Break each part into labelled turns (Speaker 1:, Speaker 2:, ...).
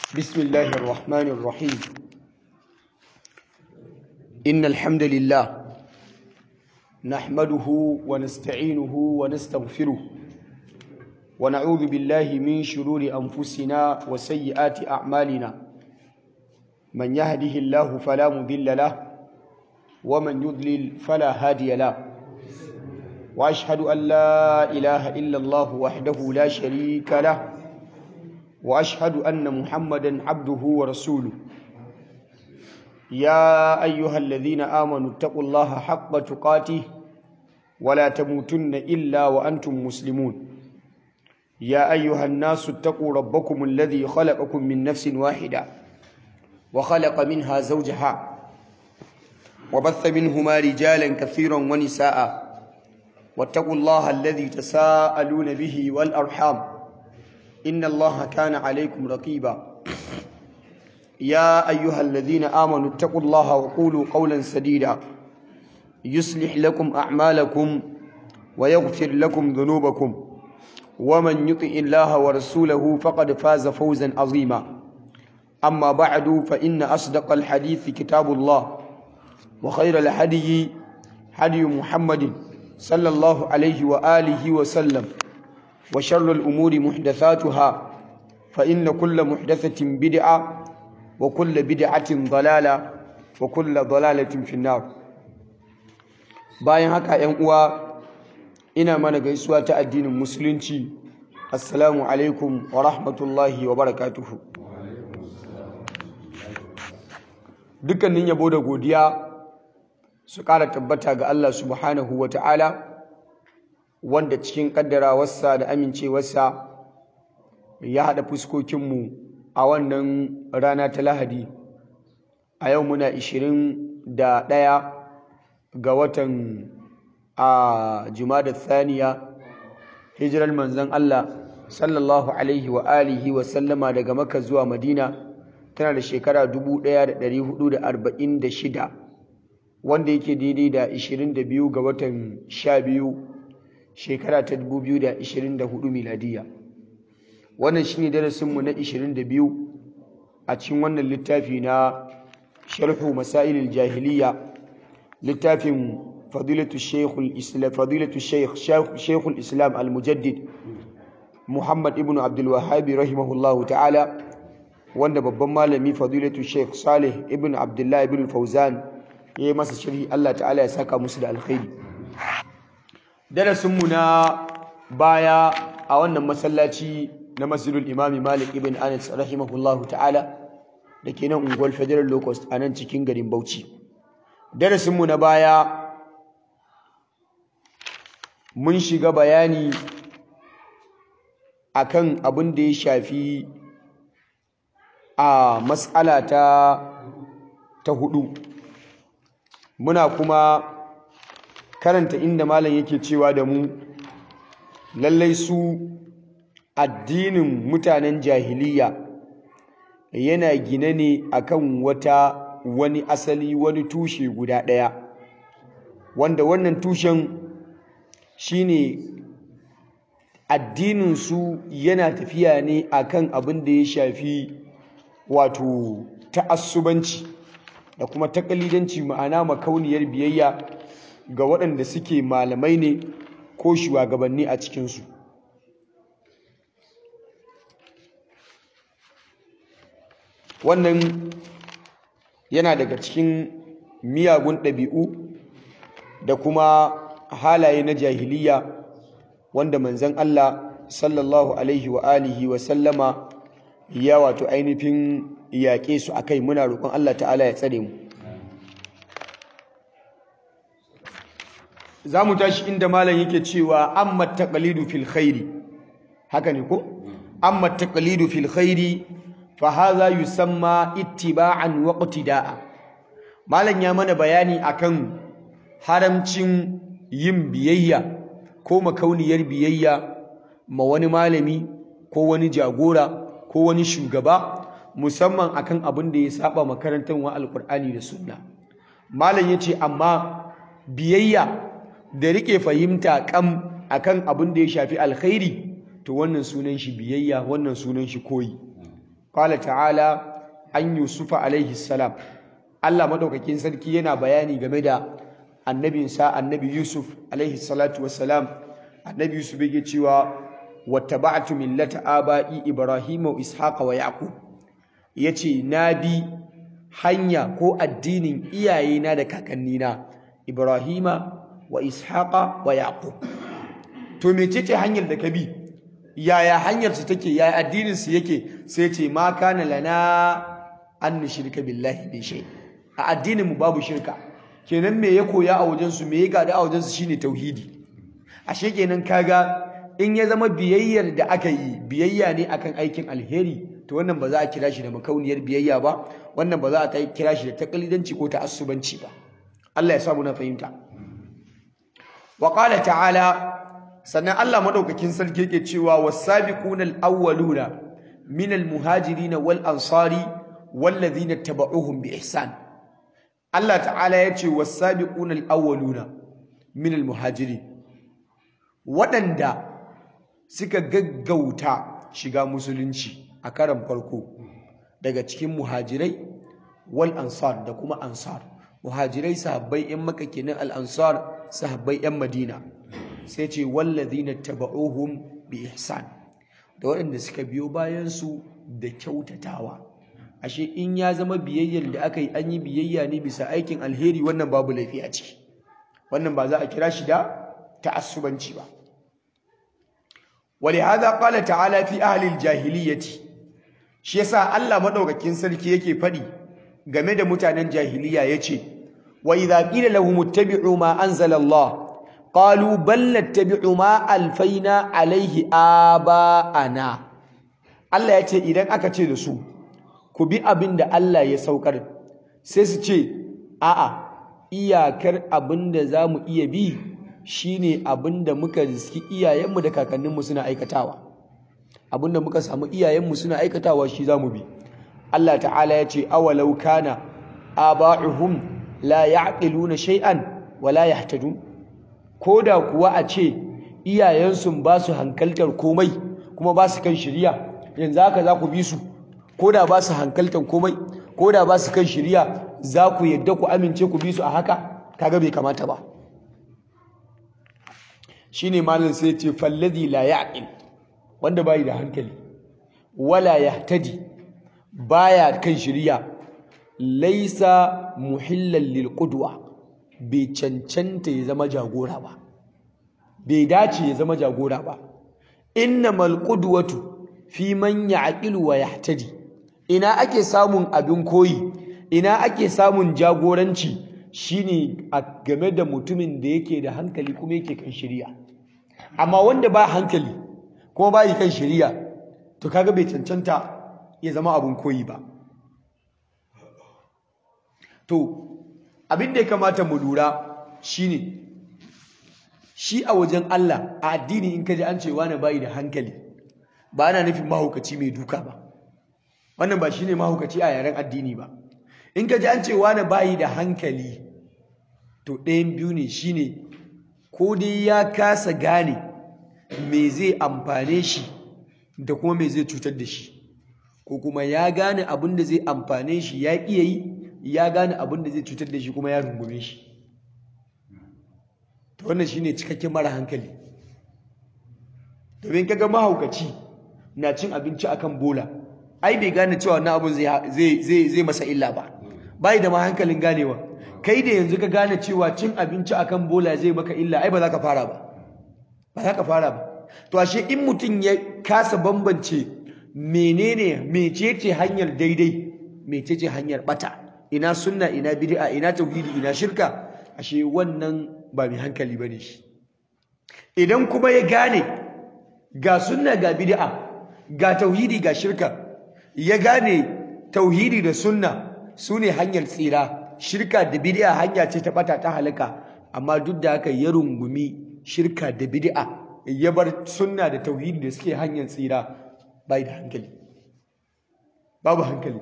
Speaker 1: بسم الله الرحمن الرحيم إن الحمد لله نحمده ونستعينه ونستغفره ونعوذ بالله من شرور أنفسنا وسيئات أعمالنا من يهده الله فلا مضل له ومن يضلل فلا هادي له وأشهد أن لا إله إلا الله وحده لا شريك له واشهد ان محمدا عبده ورسوله يا ايها الذين امنوا اتقوا الله حق تقاته ولا تموتن الا وانتم مسلمون يا ايها الناس اتقوا ربكم الذي خلقكم من نفس واحده وخلق منها زوجها وبث منهما رجالا كثيرا ونساء واتقوا الله الذي تساءلون به والارحام إن الله كان عليكم رقيبا يا أيها الذين آمنوا اتقوا الله وقولوا قولا سديدا يصلح لكم أعمالكم ويغفر لكم ذنوبكم ومن يطع الله ورسوله فقد فاز فوزا عظيما أما بعد فإن أصدق الحديث كتاب الله وخير الهدي هدي محمد صلى الله عليه وآله وسلم وشر الأمور محدثاتها فإن كل محدثة بدعة وكل بدعة ضلالة وكل ضلالة في النار bayan haka ‘yan uwa ina mana gaisuwa ta addinin musulunci assalamu alaikum wa rahmatullahi wa barakatuhu dukkanin yabo da godiya su ƙara tabbata ga Allah subhanahu wa ta'ala wanda cikin kaddarawarsa da amincewarsa ya haɗa fuskokinmu a wannan rana ta lahadi a yau muna da ɗaya ga watan a jumada thaniya hijirar manzan Allah sallallahu alaihi wa alihi wa sallama daga maka zuwa madina tana da shekara 1446 wanda yake daidai da 22 ga watan 12 shekara ta 2024 miladiya wannan shine darasinmu na 22 a cikin wannan littafi na sharhu masailil jahiliya littafin fadilatu shaykhul islam fadilatu shaykh shaykhul islam al-mujaddid muhammad ibn abdul wahhab rahimahullahu ta'ala wanda babban malami fadilatu shaykh salih ibn abdullah ibn fawzan yayi masa sharhi Allah ta'ala ya saka musu da alkhairi darasinmu na baya a wannan masallaci na masjidul imami malik ibn anas rahimahullahu ta'ala da ke nan unguwar federal locust a nan cikin garin bauchi darasinmu na baya mun shiga bayani akan abin da ya shafi a matsala ta ta hudu muna kuma karanta inda malam yake cewa da mu lallai su addinin mutanen jahiliya yana gine ne akan wata wani asali wani tushe guda ɗaya wanda wannan tushen shine addinin su yana tafiya ne akan abin da ya shafi wato ta'assubanci da kuma takalidanci ma'ana makauniyar biyayya ga waɗanda suke malamai ne ko shugabanni a cikinsu wannan yana daga cikin miyagun ɗabi'u da kuma halaye na jahiliya wanda manzan Allah sallallahu alaihi wa alihi wa sallama ya wato ainihin yaƙe su a kai muna roƙon Allah ta'ala ya tsare mu za mu tashi inda malam yake cewa amma taqlidu fil khairi haka ne ko amma taqlidu fil khairi fa hadha yusamma ittiba'an wa iqtida'a malam ya mana bayani akan haramcin yin biyayya ko makauniyar biyayya ma wani malami ko wani jagora ko wani shugaba musamman akan abin da ya saba makarantar wa alqur'ani da sunna malam yace amma biyayya da rike fahimta kam akan abin da ya shafi alkhairi to wannan sunan shi biyayya wannan sunan shi koyi qala ta'ala an yusufa alaihi salam Allah madaukakin sarki yana bayani game da annabinsa annabi yusuf alaihi salatu wassalam annabi yusuf yake cewa wattaba'tu millata aba'i ibrahima wa ishaqa wa yaqub yace na bi hanya ko addinin iyayena da kakannina ibrahima wa ishaqa wa yaqub to mecece hanyar da ka bi yaya hanyar su take yaya addinin su yake sai ce ma kana lana an nushrika billahi bi shay a addinin mu babu shirka kenan me ya koya a wajen su me ya gada a wajen su shine tauhidi ashe kenan kaga in ya zama biyayyar da aka yi biyayya ne akan aikin alheri to wannan ba za a kira shi da makauniyar biyayya ba wannan ba za a kira shi da takalidanci ko ta'assubanci ba Allah ya samu na fahimta wa qala ta'ala sannan Allah madaukakin sarki yake cewa was-sabiquna al-awwaluna min al-muhajirin wal ansari wallazina tabauhum bi ihsan Allah ta'ala yace was-sabiquna al-awwaluna min al-muhajirin waɗanda suka gaggauta shiga musulunci a karan farko daga cikin muhajirai wal ansar da kuma ansar muhajirai sahabbai yan maka kenan al ansar sahabbai yan madina sai ce wallazina taba'uhum bi ihsan da waɗanda suka biyo bayan su da kyautatawa ashe in ya zama biyayyar da aka yi an yi biyayya ne bisa aikin alheri wannan babu laifi a ciki wannan ba za a kira shi da ta'assubanci ba ولهذا قال تعالى في أهل الجاهلية shi yasa Allah madaukakin sarki yake fadi game da mutanen jahiliya yace wa idza qila lahum ittabi'u ma anzala Allah qalu bal nattabi'u ma alfaina alayhi aba'ana Allah yace idan aka ce da su ku bi abin da Allah ya saukar sai su ce a'a iyakar abin da zamu iya bi shine abinda muka riski iyayenmu da kakanninmu suna aikatawa abinda muka samu iyayenmu suna aikatawa shi zamu bi Allah ta'ala ya ce awalau kana aba'uhum la ya'qiluna shay'an wa la yahtadun koda kuwa a ce iyayensu ba su hankaltar komai kuma ba su kan shiriya yanzu haka za ku bi su koda ba su hankaltar komai koda ba su kan shiriya za ku yadda ku amince ku bi su a haka kaga bai kamata ba shine malam sai ce fallazi la ya'qil wanda bai da hankali wala yahtadi baya kan shiriya laisa muhillan lil qudwa bai cancanta ya zama jagora ba bai dace ya zama jagora ba innamal qudwatu fi man ya'qilu wa yahtadi ina ake samun abin koyi ina ake samun jagoranci shine a game da mutumin da yake da hankali kuma yake kan shiriya amma wanda ba hankali kuma ba yi kan shiriya to kaga bai cancanta ya zama abun koyi ba to abin da ya kamata mu lura shine shi a wajen Allah a addini in kaji an ce wani bayi da hankali ba ana nufin mahaukaci mai duka ba wannan ba shine mahaukaci a yaren addini ba in kaji an ce wani bayi da hankali to ɗayan biyu ne shine ko dai ya kasa gane me zai amfane shi da kuma me zai cutar da shi ko kuma ya gane abin da zai amfane shi ya iya yi ya gane abin da zai cutar da shi kuma ya rungume shi to wannan shine cikakken mara hankali domin kaga mahaukaci na cin abinci akan bola ai bai gane cewa wannan abin zai zai masa illa ba bai da ma hankalin ganewa kai da yanzu ka gane cewa cin abinci akan bola zai maka illa ai ba za ka fara ba ba za ka fara ba to ashe in mutum ya kasa bambance menene mecece hanyar daidai mecece hanyar bata ina sunna ina bid'a ina tauhidi ina shirka ashe wannan ba mai hankali bane shi idan kuma ya gane ga sunna ga bid'a ga tauhidi ga shirka ya gane tauhidi da sunna sune hanyar tsira shirka da bid'a hanya ce ta bata ta halaka amma duk da haka ya rungumi shirka da bid'a ya bar sunna da tauhidi da suke hanyar tsira bai da hankali babu hankali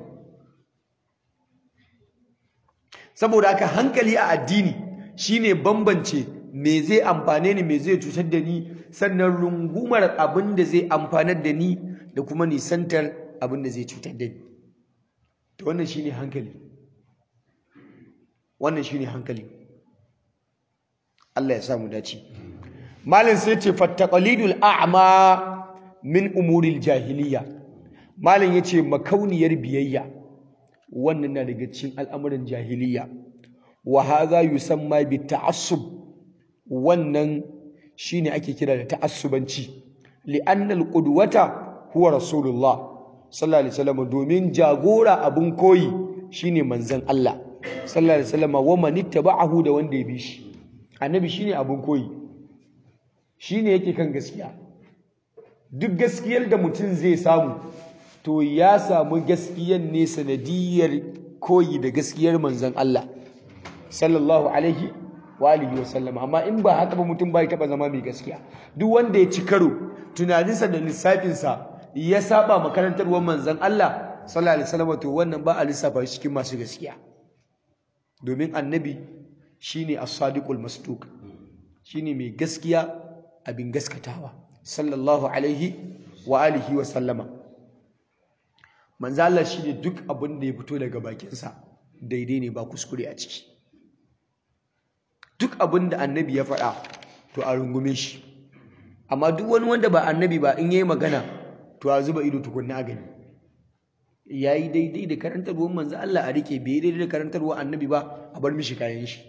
Speaker 1: saboda haka hankali a addini shine bambance me zai amfane ni me zai cutar da ni sannan rungumar abin da zai amfanar da ni da kuma nisantar abin da zai cutar da ni to wannan shine hankali wannan shine hankali Allah ya sa mu dace malin sai ce fattaqalidul a'ma min umuril jahiliya malin yace makauniyar biyayya wannan na daga cikin al'amuran jahiliya wa hadha yusamma bi ta'assub wannan shine ake kira da ta'assubanci li'anna al-qudwata huwa rasulullah sallallahu alaihi wasallam domin jagora abun koyi shine manzon Allah sallallahu alaihi wasallam wa man ittaba'ahu da wanda ya bi shi annabi shine abun koyi shine yake kan gaskiya duk gaskiyar da mutum zai samu to ya samu gaskiyar ne sanadiyar koyi da gaskiyar manzon Allah sallallahu alaihi wa alihi wasallam amma in ba haka ba mutum bai taba zama mai gaskiya duk wanda ya ci karo tunaninsa da lissafinsa ya saba makarantarwar manzon Allah sallallahu alaihi wasallam to wannan ba a lissafa shi cikin masu gaskiya domin annabi shine as-sadiqul masduq shine mai gaskiya abin gaskatawa sallallahu alaihi wa alihi wa sallama manzo Allah shine duk abin da ya fito daga bakinsa daidai ne ba kuskure a ciki duk abin da annabi ya faɗa to a rungume shi amma duk wani wanda ba annabi ba in yayi magana to a zuba ido tukunna a gani yayi daidai da karantarwar manzo Allah a rike bai daidai da karantarwar annabi ba a bar mishi kayan shi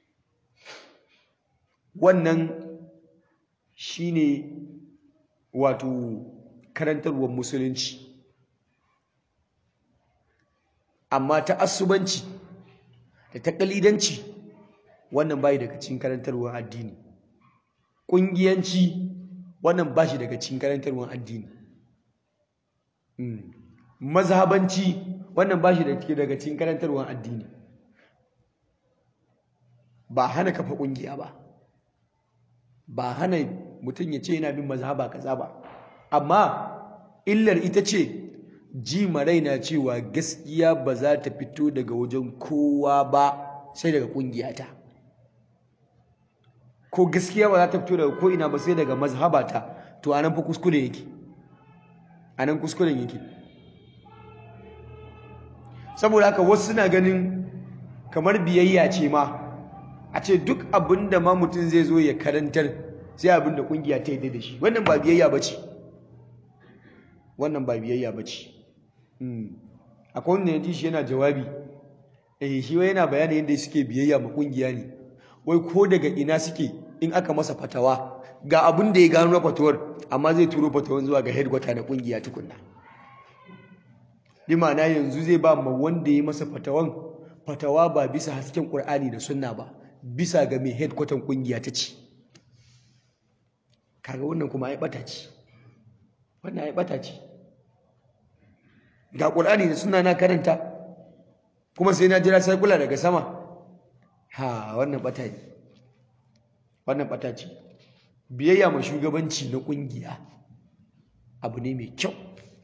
Speaker 1: wannan shine wato karantarwar musulunci amma ta asubanci da ta kalidanci wannan bai daga cikin karantarwar addini ƙungiyanci wannan ba shi daga cikin karantarwar addini mazhabanci wannan ba shi daga cikin karantarwar addini ba hana kafa ƙungiya ba ba hana mutum ya ce yana bin mazhaba kaza ba amma illar ita ce ji na cewa gaskiya ba za ta fito daga wajen kowa ba sai daga ƙungiyata ko gaskiya ba za ta fito daga ko'ina ba sai daga mazhabata to anan fa kuskure yake anan kuskuren yake saboda haka wasu suna ganin kamar biyayya ce ma a ce duk abin da ma mutum zai zo ya karantar sai abin da kungiya ta yi da shi wannan ba biyayya ba ce wannan ba biyayya ba ce akwai wanda ya ji shi yana jawabi eh shi wai yana bayani yadda suke biyayya ma kungiya ne wai ko daga ina suke in aka masa fatawa ga abin da ya gano na fatawar amma zai turo fatawar zuwa ga headquarter na kungiya tukunna bi ma'ana yanzu zai ba ma wanda ya masa fatawan fatawa ba bisa hasken Qur'ani da sunna ba bisa ga mai headquarter kungiya ta ce kaga wannan kuma ai bata ce wannan ai bata ce ga Qur'ani da sunna na karanta kuma sai na jira sai kula daga sama ha wannan bata ne wannan bata ce biyayya ma shugabanci na kungiya abu ne mai kyau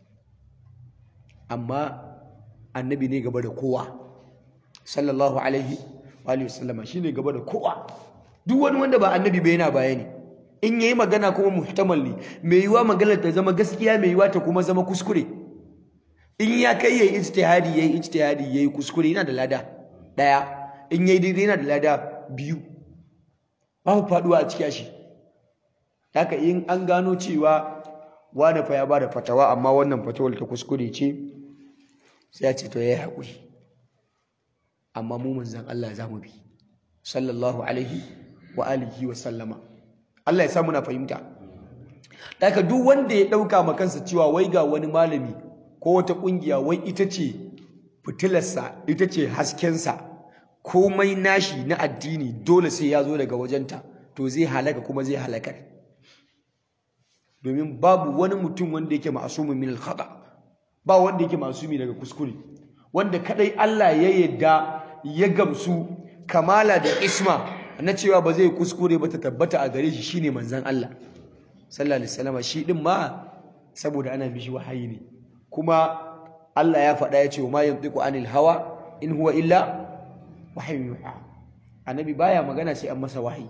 Speaker 1: amma annabi ne gaba da kowa sallallahu alaihi wa sallama shine gaba da kowa duk wani wanda ba annabi ba yana bayani in yayi magana kuma muhtamal ne mai yiwa maganar ta zama gaskiya mai yiwa ta kuma zama kuskure in ya kai yayi ijtihadi yayi ijtihadi yayi kuskure yana da lada daya in yayi daidai yana da lada biyu babu faduwa a cikin shi haka in an gano cewa wani fa ya bada fatawa amma wannan fatawar ta kuskure ce sai ya ce to yayi hakuri amma mu manzon Allah za mu bi sallallahu alaihi wa alihi wa sallama Allah ya sa muna fahimta haka duk wanda ya dauka ma kansa cewa wai ga wani malami ko wata kungiya wai ita ce fitilarsa ita ce haskensa komai nashi na addini dole sai ya zo daga wajenta to zai halaka kuma zai halakar domin babu wani mutum wanda yake ma'asumin min al-khata ba wanda yake ma'asumi daga kuskure wanda kadai Allah ya yadda ya gamsu kamala da isma na cewa ba zai kuskure ba ta tabbata a gare shi shine manzon Allah sallallahu alaihi wasallam shi din ma saboda ana mishi wahayi ne kuma Allah ya faɗa ya ce wa ma yantiqu anil hawa in huwa illa wahyu yuha annabi baya magana sai an masa wahayi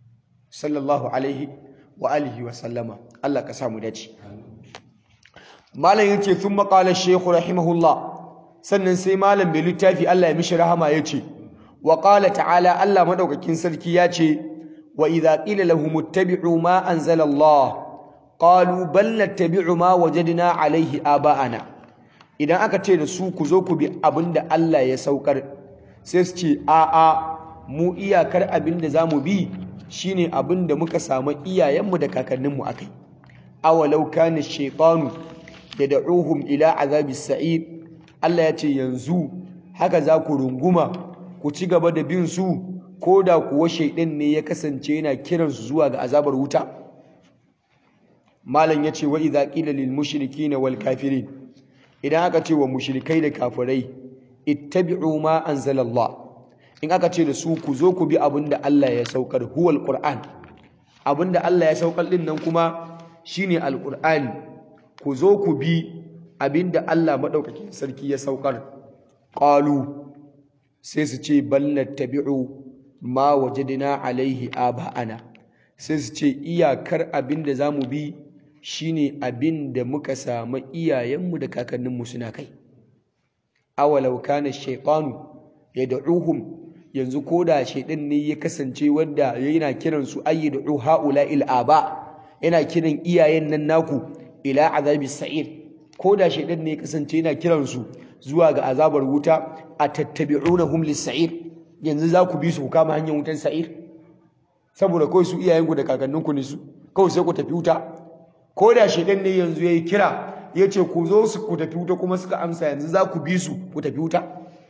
Speaker 1: sallallahu alaihi wa alihi wa sallama Allah ka samu dace malam yace thumma qala ash-shaykh rahimahullah sannan sai malam bai littafi Allah ya mishi rahama yace wa qala ta'ala Allah madaukakin sarki yace wa idza qila lahum ittabi'u ma anzala Allah qalu bal nattabi'u ma wajadna alayhi aba'ana idan aka ce da su ku zo ku bi abinda Allah ya saukar sai su ce a a mu iyakar abinda zamu bi shine abinda muka samu iyayenmu da kakanninmu akai awalau kana shaytanu yad'uhum ila azabis sa'id Allah ya ce yanzu haka za ku runguma ku ci gaba da bin su ko da kuwa shaidan ne ya kasance yana kiransu zuwa ga azabar wuta malam ya ce wa idza qila lil mushrikina wal kafirin idan aka ce wa mushrikai da kafirai ittabi'u ma anzalallah in aka ce da su ku zo ku bi abinda Allah ya saukar huwal qur'an abinda Allah ya saukar din nan kuma shine alqur'ani ku zo ku bi abinda Allah madaukakin sarki ya saukar qalu sai su ce bal nattabi'u ma wajadna alaihi aba'ana sai su ce iyakar abinda zamu bi shine abinda muka samu iyayenmu da kakanninmu suna kai awalau kana shaytanu yad'uhum yanzu koda shaydan ne ya kasance wanda yana kiran su ayyadu haula'il aba yana kiran iyayen nan naku ila azabi sa'ir koda shaydan ne ya kasance yana kiran su zuwa ga azabar wuta atattabi'unahum lis-sa'ir yanzu za ku bi su ku kama hanyar wutan sa'ir saboda kawai su iyayenku da kakanninku ne su kawai sai ku tafi wuta koda shaydan ne yanzu yayi kira ya ce ku zo su ku tafi wuta kuma suka amsa yanzu za ku bi su ku tafi wuta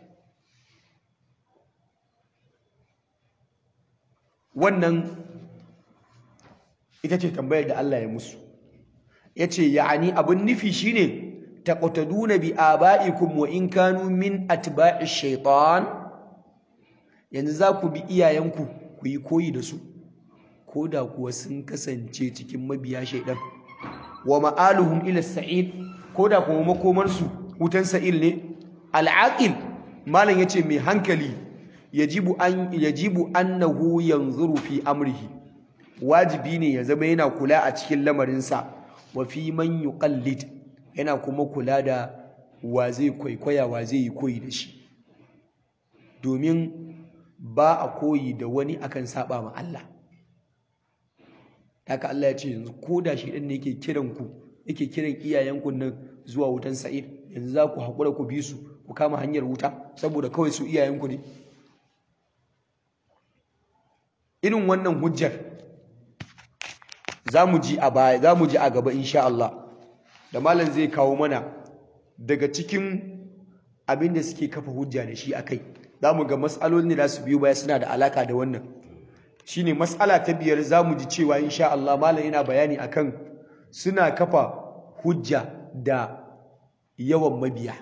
Speaker 1: wannan ita ce tambayar da Allah ya musu ya ce ya'ani abin nufi shine taqtaduna bi aba'ikum wa in kanu min atba'i shaitan yanzu za ku bi iyayenku ku yi koyi da su ko da kuwa sun kasance cikin mabiya shaidan wa ma'aluhum ila sa'id ko da kuma makomarsu wutan sa'il ne al'aqil malam yace mai hankali yajibu an yajibu annahu yanzuru fi amrihi wajibi ne ya zama yana kula a cikin lamarinsa wa fi man yuqallid yana kuma kula da wa zai kwaikwaya wa zai yi koyi da shi domin ba a koyi da wani akan saba ma Allah haka Allah ya ce yanzu ko da shi ɗan ne yake kiran ku yake kiran iyayenku nan zuwa wutan sa'ir yanzu za ku haƙura ku bi su ku kama hanyar wuta saboda kawai su iyayenku ne irin wannan hujjar za mu ji a baya za mu ji a gaba insha Allah da malam zai kawo mana daga cikin abin da suke kafa hujja da shi akai za mu ga matsalolin da su biyo baya suna da alaka da wannan shine mas'ala ta biyar zamu ji cewa insha Allah malam yana bayani akan suna kafa hujja da yawan mabiya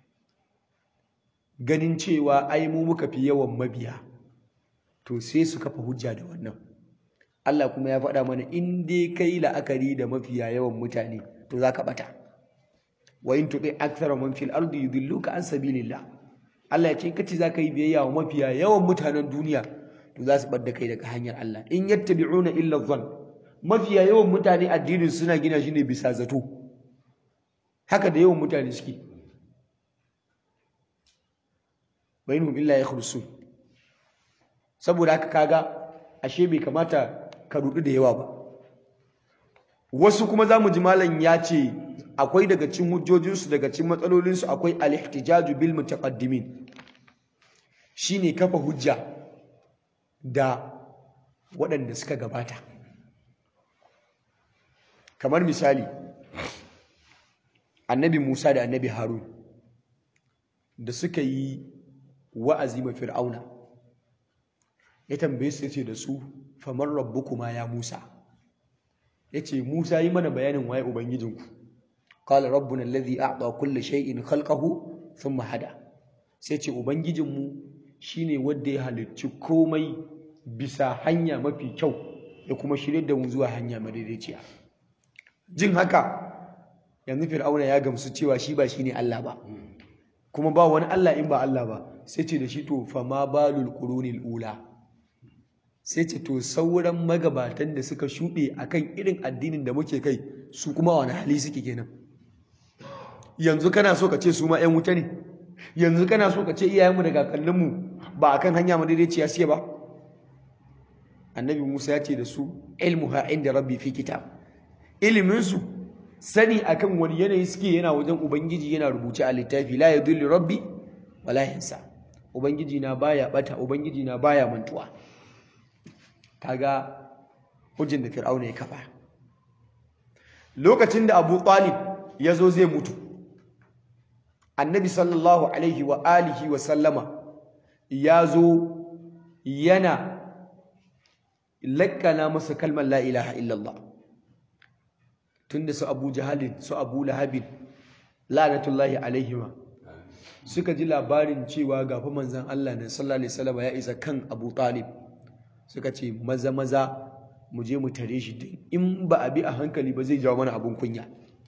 Speaker 1: ganin cewa ai mu muka fi yawan mabiya to sai su kafa hujja da wannan Allah kuma ya faɗa mana in dai kai la'akari da mafiya yawan mutane to za ka ɓata wa in tuɗi akthara man fil ardi yudilluka an sabilillah Allah ya ce kace za ka yi biyayya wa mafiya yawan mutanen duniya to za su bar da kai daga hanyar Allah in yattabi'una illa dhann mafiya yawan mutane addinin suna gina shi ne bisa zato haka da yawan mutane suke bainhum illa yakhrusun saboda haka kaga ashe bai kamata ka rudu da yawa ba wasu kuma zamu ji malam ya ce akwai daga cikin hujjojinsu daga cikin matsalolinsu akwai al-ihtijaju bil mutaqaddimin shine kafa hujja da waɗanda suka gabata kamar misali annabi Musa da annabi Harun da suka yi wa'azi ma fir'auna ya tambaye su yace da su famar rabbukuma ya Musa yace Musa yi mana bayanin waye ubangijinku qala rabbuna alladhi a'ta kulli shay'in khalqahu thumma hada sai ce ubangijinmu shine wanda ya halicci komai bisa hanya mafi kyau ya kuma shirye da mu zuwa hanya madaidaiciya jin haka yanzu fir'auna ya gamsu cewa shi ba shine Allah ba kuma ba wani Allah in ba Allah ba sai ce da shi to fa ma balul qurunil ula sai ce to sauran magabatan da suka shuɗe akan irin addinin da muke kai su kuma wani hali suke kenan yanzu kana so ka ce su ma 'yan wuta ne yanzu kana so ka ce iyayenmu da kakanninmu ba a kan hanya madaidaiciya siya ba annabi musa ya ce da su ilmuha inda rabbi fi kitab iliminsu sani akan wani yanayi suke yana wajen ubangiji yana rubuce a littafi la yadulli rabbi wala yansa ubangiji na baya bata ubangiji na baya mantuwa kaga hujjin da fir'auna ya kafa lokacin da abu talib ya zo zai mutu annabi sallallahu alaihi wa alihi wa sallama ya zo yana lakkana masa kalmar la ilaha illallah tunda su abu jahalin su abu lahabin la'natullahi alaihima suka ji labarin cewa gafi manzan Allah na sallallahu alaihi wasallam ya isa kan Abu Talib suka ce maza maza mu je mu tare shi din in ba a bi a hankali ba zai jawo mana abun kunya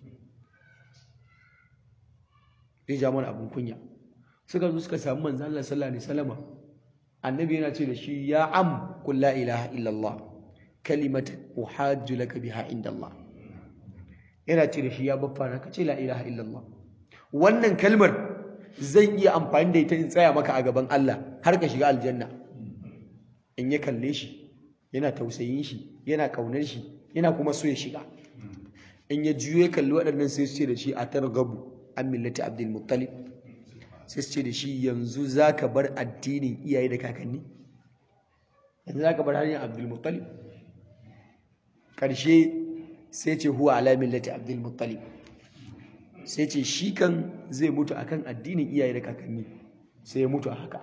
Speaker 1: zai jawo mana abun kunya suka zo suka samu manzan Allah sallallahu alaihi wasallam annabi yana ce da shi ya am qul la ilaha illallah kalimatan uhajju laka biha inda Allah yana ce da shi ya baffa na kace la ilaha illallah wannan kalmar zan iya amfani da ita in tsaya maka a gaban Allah har ka shiga aljanna in ya kalle shi yana tausayin shi yana kaunar shi yana kuma so ya shiga in ya juyo ya kalli waɗannan sai su ce da shi a targabu an millati abdul muttalib sai su ce da shi yanzu zaka bar addinin iyaye da kakanni yanzu zaka bar hanyar abdul muttalib karshe sai ce huwa ala millati abdul muttalib sai ce shi kan zai mutu akan addinin iyaye da kakanni sai ya mutu a haka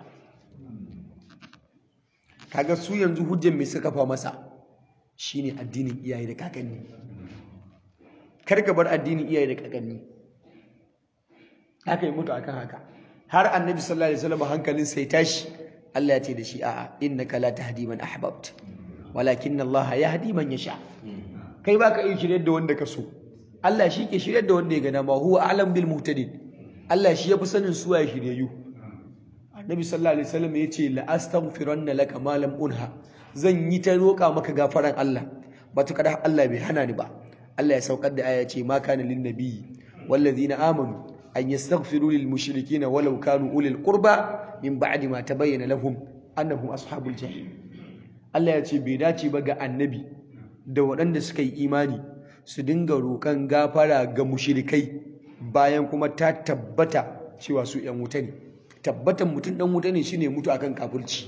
Speaker 1: kaga su yanzu hujjan mai suka fa masa shine addinin iyaye da kakanni kar ka bar addinin iyaye da kakanni haka ya mutu akan haka har annabi sallallahu alaihi wasallam hankalin sai tashi Allah ya ce da shi a'a innaka la tahdi man ahbabt walakin Allah yahdi man yasha kai baka iya shirye da wanda ka so Allah shi ke shirye da wanda ya gana ma huwa alam bil muhtadin Allah shi yafi sanin suwa ya shiryayyu Annabi sallallahu alaihi wasallam yace la astaghfiranna laka ma lam unha zan yi ta roƙa maka gafaran Allah ba ta kada Allah bai hana ni ba Allah ya saukar da aya ce ma kana lin nabiyyi wallazina amanu an yastaghfiru lil mushrikeena walau kanu ulil qurba min ba'di ma tabayyana lahum annahum ashabul jahim Allah ya ce bai dace ba ga annabi da waɗanda suka yi imani su dinga roƙon gafara ga mushirikai bayan kuma ta tabbata cewa su ‘yan wuta ne tabbatan mutum ɗan wuta ne shine mutu akan kafirci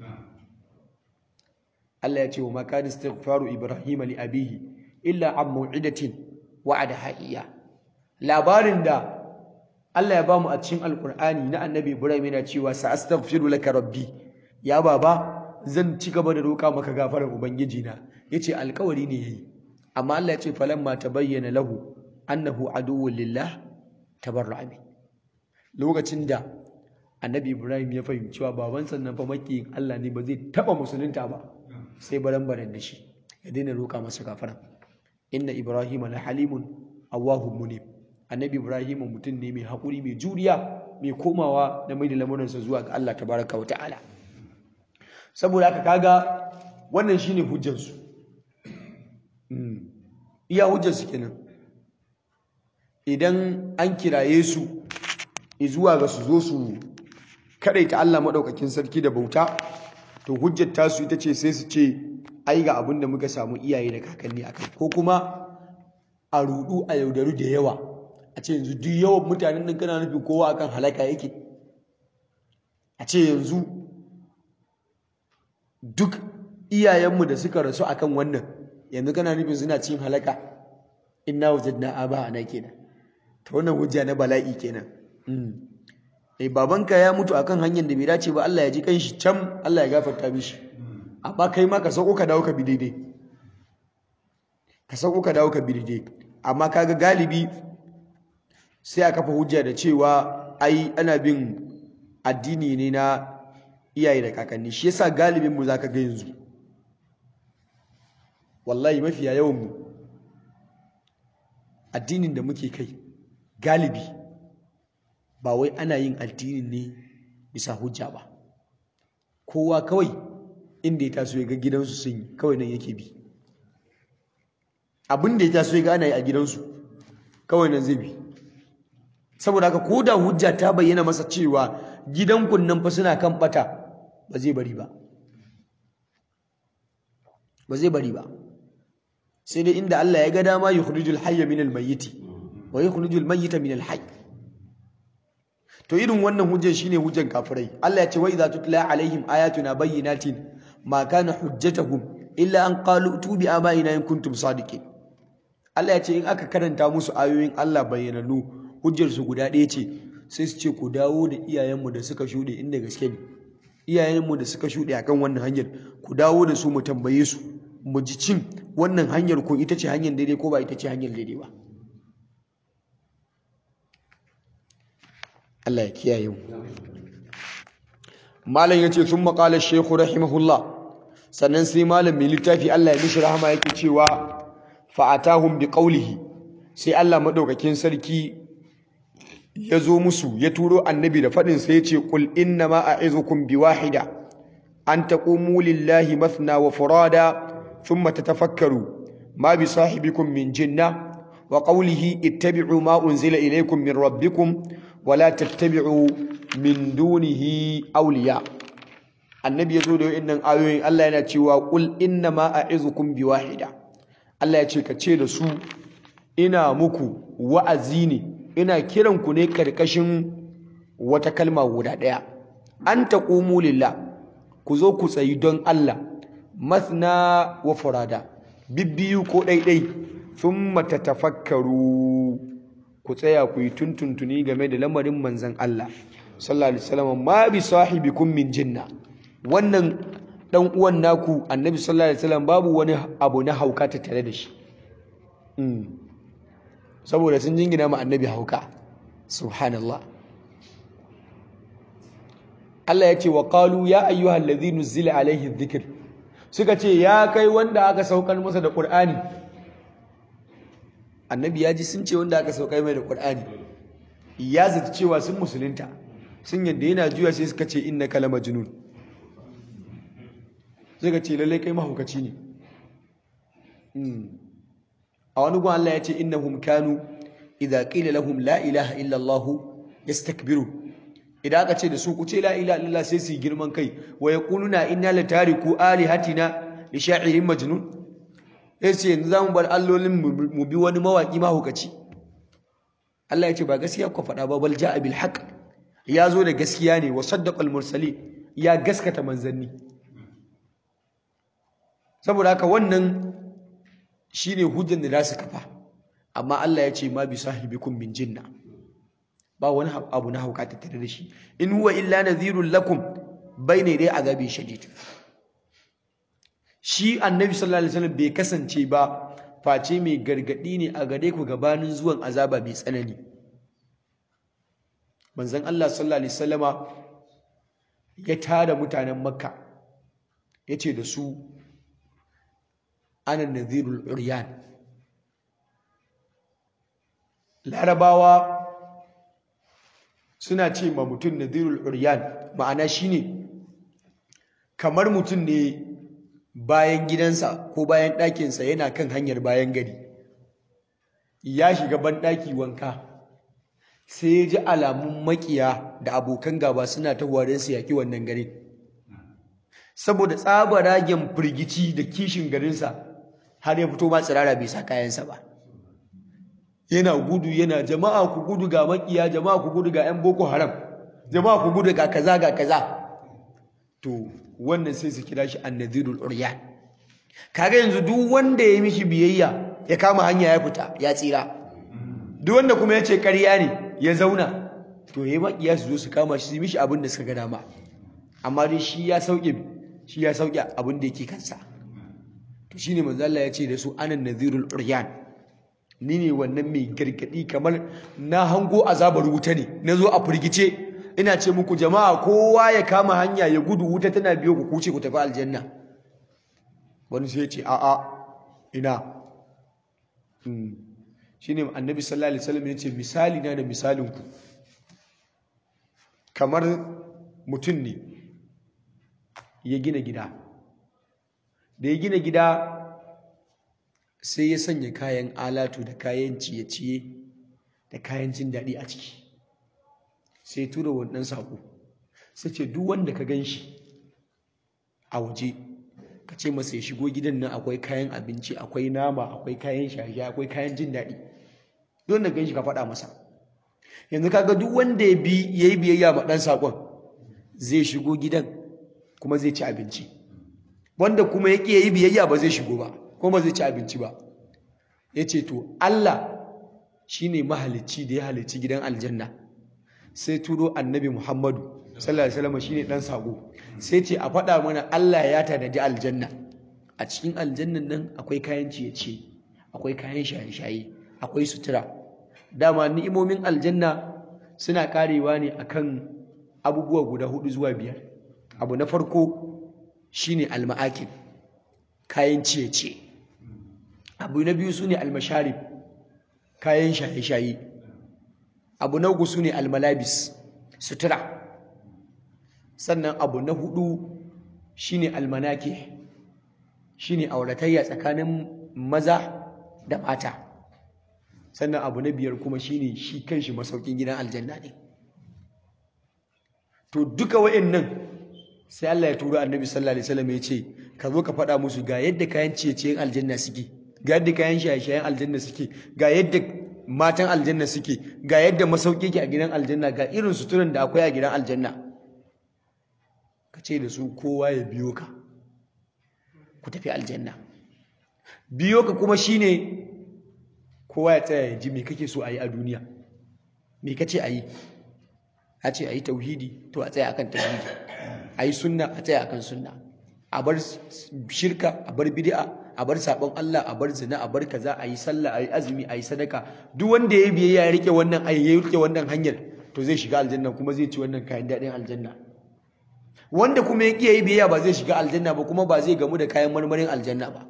Speaker 1: Allah ya ce wa makani istighfaru Ibrahim li abihi illa an mau'idatin wa'ada ha'iya labarin da Allah ya bamu a cikin alkur'ani na annabi Ibrahim yana cewa sa astaghfiru laka rabbi ya baba zan ci gaba da roƙa maka gafarar ubangiji na yace alƙawari ne yayi amma Allah ya ce falamma tabayyana lahu annahu aduwwun lillah tabarra'a min lokacin da annabi Ibrahim ya fahimci cewa baban sannan fa makiyin Allah ne ba zai taba musulunta ba sai baran-baran da shi ya daina roƙa masa gafara inna Ibrahim la halimun awwahum munib annabi Ibrahim mutum ne mai haƙuri mai juriya mai komawa da mai da lamuransa zuwa ga Allah tabaraka wa ta'ala saboda haka kaga wannan shine hujjansu iya hujjarsu kenan idan an kiraye su zuwa ga su zo su kadaita Allah madaukakin sarki da bauta to hujjar tasu ita ce sai su ce ai ga abin da muka samu iyaye da kakanni akai ko kuma a rudu a yaudaru da yawa a ce yanzu duk yawan mutanen nan kana nufin kowa akan halaka yake a ce yanzu duk iyayenmu da suka rasu akan wannan yanzu kana nufin suna cin halaka inna wajadna aba ana kenan ta wannan hujja na bala'i kenan eh babanka ya mutu akan hanyar da bai dace ba Allah ya ji kanshi can Allah ya gafarta mishi amma kai ma ka sauko ka dawo ka bi daidai ka sauko ka dawo ka bi daidai amma kaga galibi sai a kafa hujja da cewa ai ana bin addini ne na iyaye da kakanni shi yasa galibin mu zaka ga yanzu wallahi mafiya yawan mu addinin da muke kai galibi ba wai ana yin addinin ne bisa hujja ba kowa kawai inda ya taso ya ga gidansu sun yi kawai nan yake bi abin da ya taso ya ga ana yi a gidansu kawai nan zai bi saboda haka ko da hujja ta bayyana masa cewa gidan kunnan fa suna kan bata ba zai bari ba ba zai bari ba sai dai inda Allah ya ga dama yukhrijul hayya minal mayyiti wa yukhrijul mayyita minal hayy to irin wannan hujjar shine hujjar kafirai Allah ya ce wa idza tutla alaihim ayatuna bayyinatin ma kana hujjatuhum illa an qalu tu bi abaina in kuntum sadiqin Allah ya ce in aka karanta musu ayoyin Allah bayyananu hujjar su guda ɗaya ce sai su ce ku dawo da iyayenmu da suka shuɗe inda gaske ne iyayenmu da suka shuɗe akan wannan hanyar ku dawo da su mu tambaye su mu ji cin wannan hanyar ko ita ce hanyar daidai ko ba ita ce hanyar daidai ba Allah ya kiyaye mu malam yace sun maƙalar shekhu rahimahullah sannan sai malam mai littafi Allah ya mishi rahama yake cewa fa'atahum bi qawlihi sai Allah madaukakin sarki ya zo musu ya turo annabi da faɗin sai ya ce qul inna ma a'izukum bi wahida an taqumu lillahi mathna wa furada thumma tatafakkaru ma bi sahibikum min jinna wa qawlihi ittabi'u ma unzila ilaykum min rabbikum wa la tattabi'u min dunihi awliya annabi ya zo da wa'annan ayoyin Allah yana cewa qul inna ma a'izukum bi wahida Allah ya ce ka ce da su ina muku wa'azi ne ina kiran ku ne karkashin wata kalma guda ɗaya an taqumu lillah ku zo ku tsayi don Allah mathna wa furada bibbiyu ko ɗaiɗai thumma tatafakkaru ku tsaya ku yi tuntuntuni game da lamarin manzon Allah sallallahu alaihi wasallam ma bi sahibikum min jinna wannan dan uwan naku annabi sallallahu alaihi wasallam babu wani abu na hauka ta tare da shi saboda sun jingina ma annabi hauka subhanallah Allah ya ce wa qalu ya ayyuhal ladhi nuzila alaihi dhikr suka ce ya kai wanda aka saukar masa da qur'ani annabi ya ji sun ce wanda aka saukar mai da qur'ani ya zata cewa sun musulunta sun yadda yana juya sai suka ce innaka lamajnun sai ka ce lallai kai mahaukaci ne a wani gwan Allah ya ce innahum kanu idza qila lahum la ilaha illa Allah yastakbiru idan aka ce da su ku ce la ilaha illallah sai su yi girman kai wa yaquluna inna la tariku alihatina li sha'irin majnun sai ce yanzu zamu bar allolin mu bi wani mawaki mahaukaci Allah ya ce ba gaskiya ku faɗa ba bal ja'a bil haqq ya zo da gaskiya ne wa saddaqal mursalin ya gaskata manzanni saboda haka wannan shine hujjan da za su kafa amma Allah ya ce ma bi sahibikum min jinna ba wani abu na hauka tattare da shi in huwa illa nadhirul lakum bayna dai azabi shadid shi annabi sallallahu alaihi wasallam bai kasance ba face mai gargadi ne a gare ku gabanin zuwan azaba mai tsanani manzon Allah sallallahu alaihi wasallama ya tara mutanen makka yace da su ana nadhirul uryan larabawa suna ce ma mutum nadhirul uryan ma'ana shine kamar mutum ne bayan gidansa ko bayan ɗakinsa yana kan hanyar bayan gari ya shiga banɗaki wanka sai ya ji alamun makiya da abokan gaba suna ta don su yaƙi wannan garin saboda tsabaragen firgici da kishin garinsa har ya fito ma tsirara bai sa kayansa ba yana gudu yana jama'a ku gudu ga makiya jama'a ku gudu ga 'yan boko haram jama'a ku gudu ga kaza ga kaza to wannan sai su kira shi annadhirul uryan kaga yanzu duk wanda ya mishi biyayya ya kama hanya ya fita ya tsira duk wanda kuma ya ce ƙarya ne ya zauna to yayi makiya su zo su kama shi su mishi abin da suka ga dama amma dai shi ya sauke shi ya sauke abin da yake kansa to shine manzo Allah ya ce da su anan nadhirul uryan ni ne wannan mai gargadi kamar na hango azabar wuta ne nazo a firgice ina ce muku jama'a kowa ya kama hanya ya gudu wuta tana biyo ku kuce ku tafi aljanna wani sai ya ce a'a ina shine annabi sallallahu alaihi wasallam ya ce misali na da misalin ku kamar mutum ne ya gina gida da ya gina gida sai ya sanya kayan alatu da kayan ciye-ciye da kayan jin daɗi a ciki sai tura wannan sako sai ce duk wanda ka gan shi a waje ka ce masa ya shigo gidan nan akwai kayan abinci akwai nama akwai kayan shaye akwai kayan jin daɗi duk wanda gan shi ka faɗa masa yanzu kaga duk wanda ya bi ya yi biyayya ma ɗan saƙon zai shigo gidan kuma zai ci abinci wanda kuma ya ƙi ya yi biyayya ba zai shigo ba kuma ba zai ci abinci ba ya ce to Allah shi ne mahalicci da ya halicci gidan aljanna sai turo annabi Muhammadu sallallahu alaihi wasallam shine dan sako sai ce a faɗa mana Allah ya tanadi aljanna a cikin aljannan nan akwai kayan ciye-ciye akwai kayan shaye-shaye akwai sutura dama ni'imomin aljanna suna karewa ne akan abubuwa guda hudu zuwa biyar abu na farko shine alma'akin kayan ciye-ciye abu na biyu sune almasharib kayan shaye-shaye abu na uku sune almalabis sutura sannan abu na hudu shine almanake shine auratayya tsakanin maza da mata sannan abu na biyar kuma shine shi kanshi masaukin gidan aljanna ne to duka wa'annan sai Allah ya turo annabi sallallahu alaihi wasallam ya ce ka zo ka faɗa musu ga yadda kayan ciye-ciyen aljanna suke ga yadda kayan shaye-shayen aljanna suke ga yadda matan aljanna suke ga yadda masauki ke a gidan aljanna ga irin suturan da akwai a gidan aljanna ka ce da su kowa ya biyo ka ku tafi aljanna biyo ka kuma shine kowa ya tsaya ya ji me kake so a yi a duniya me kace a yi a ce a yi tauhidi to a tsaya akan tauhidi a yi sunna a tsaya akan sunna a bar shirka a bar bid'a a bar sabon Allah a bar zina a bar kaza a yi sallah a yi azumi a yi sadaka duk wanda ya biyayya ya rike wannan ayi ya rike wannan hanyar to zai shiga aljanna kuma zai ci wannan kayan daɗin aljanna wanda kuma ya ƙi yi biyayya ba zai shiga aljanna ba kuma ba zai gamu da kayan marmarin aljanna ba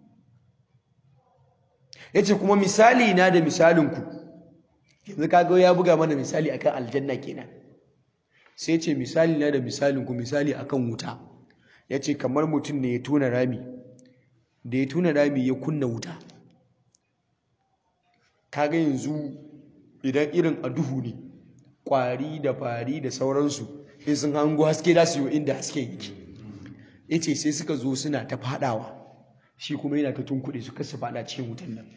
Speaker 1: yace kuma misali na da misalinku yanzu kaga ya buga mana misali akan aljanna kenan sai ce misali na da misalinku misali akan wuta yace kamar mutum ne ya tona rami da ya tuna rami ya kunna wuta kaga yanzu idan irin a duhu ne kwari da fari da sauransu in sun hango haske da su yi inda haske yake yace sai suka zo suna ta fadawa shi kuma yana ta tunkuɗe su kasa fada cikin wutan nan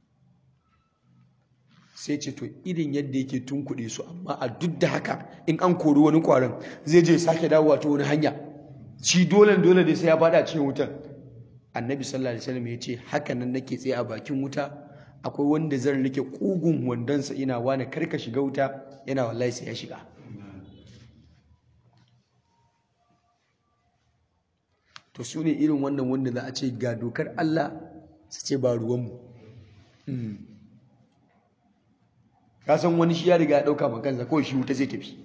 Speaker 1: sai ce to irin yadda yake tunkuɗe su amma a duk da haka in an kori wani kwaron zai je sake dawowa ta wani hanya shi dole dole dai sai ya fada cikin wutan annabi sallallahu alaihi wasallam ya ce haka nan nake tsaye a bakin wuta akwai wanda zan rike kugun wandonsa ina wani karka shiga wuta yana wallahi sai ya shiga to su ne irin wannan wanda za a ce ga dokar Allah su ce ba ruwanmu ka san wani shi ya riga ya ɗauka makansa kawai shi wuta zai tafi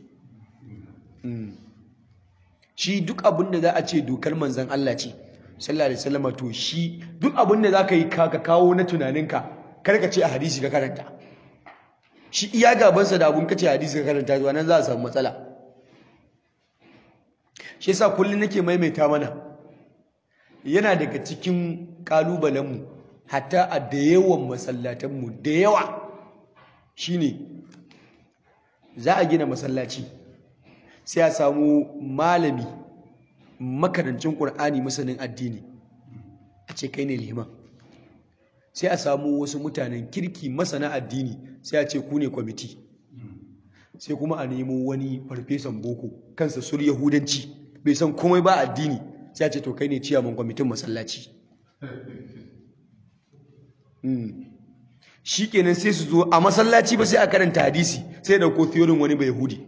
Speaker 1: shi duk abin da za a ce dokar manzan Allah ce sallallahu alaihi wasallam to shi duk abin da zaka yi ka kawo na tunaninka kar ka ce a hadisi ka karanta shi iya gabansa da abun kace hadisi ka karanta zuwa nan za a samu matsala shi yasa kullun nake maimaita mana yana daga cikin kalubalenmu hatta a da yawan masallatanmu da yawa shine za a gina masallaci sai a samu malami makarancin ƙur'ani masanin addini a ce kai ne liman sai a samu wasu mutanen kirki masana addini sai a ce ku ne kwamiti sai kuma a nemo wani farfesan boko kansa sur yahudanci bai san komai ba addini sai a ce to kai ne ciyaman kwamitin masallaci shi kenan sai su zo a masallaci ba sai a karanta hadisi sai da ko theorin wani bai yahudi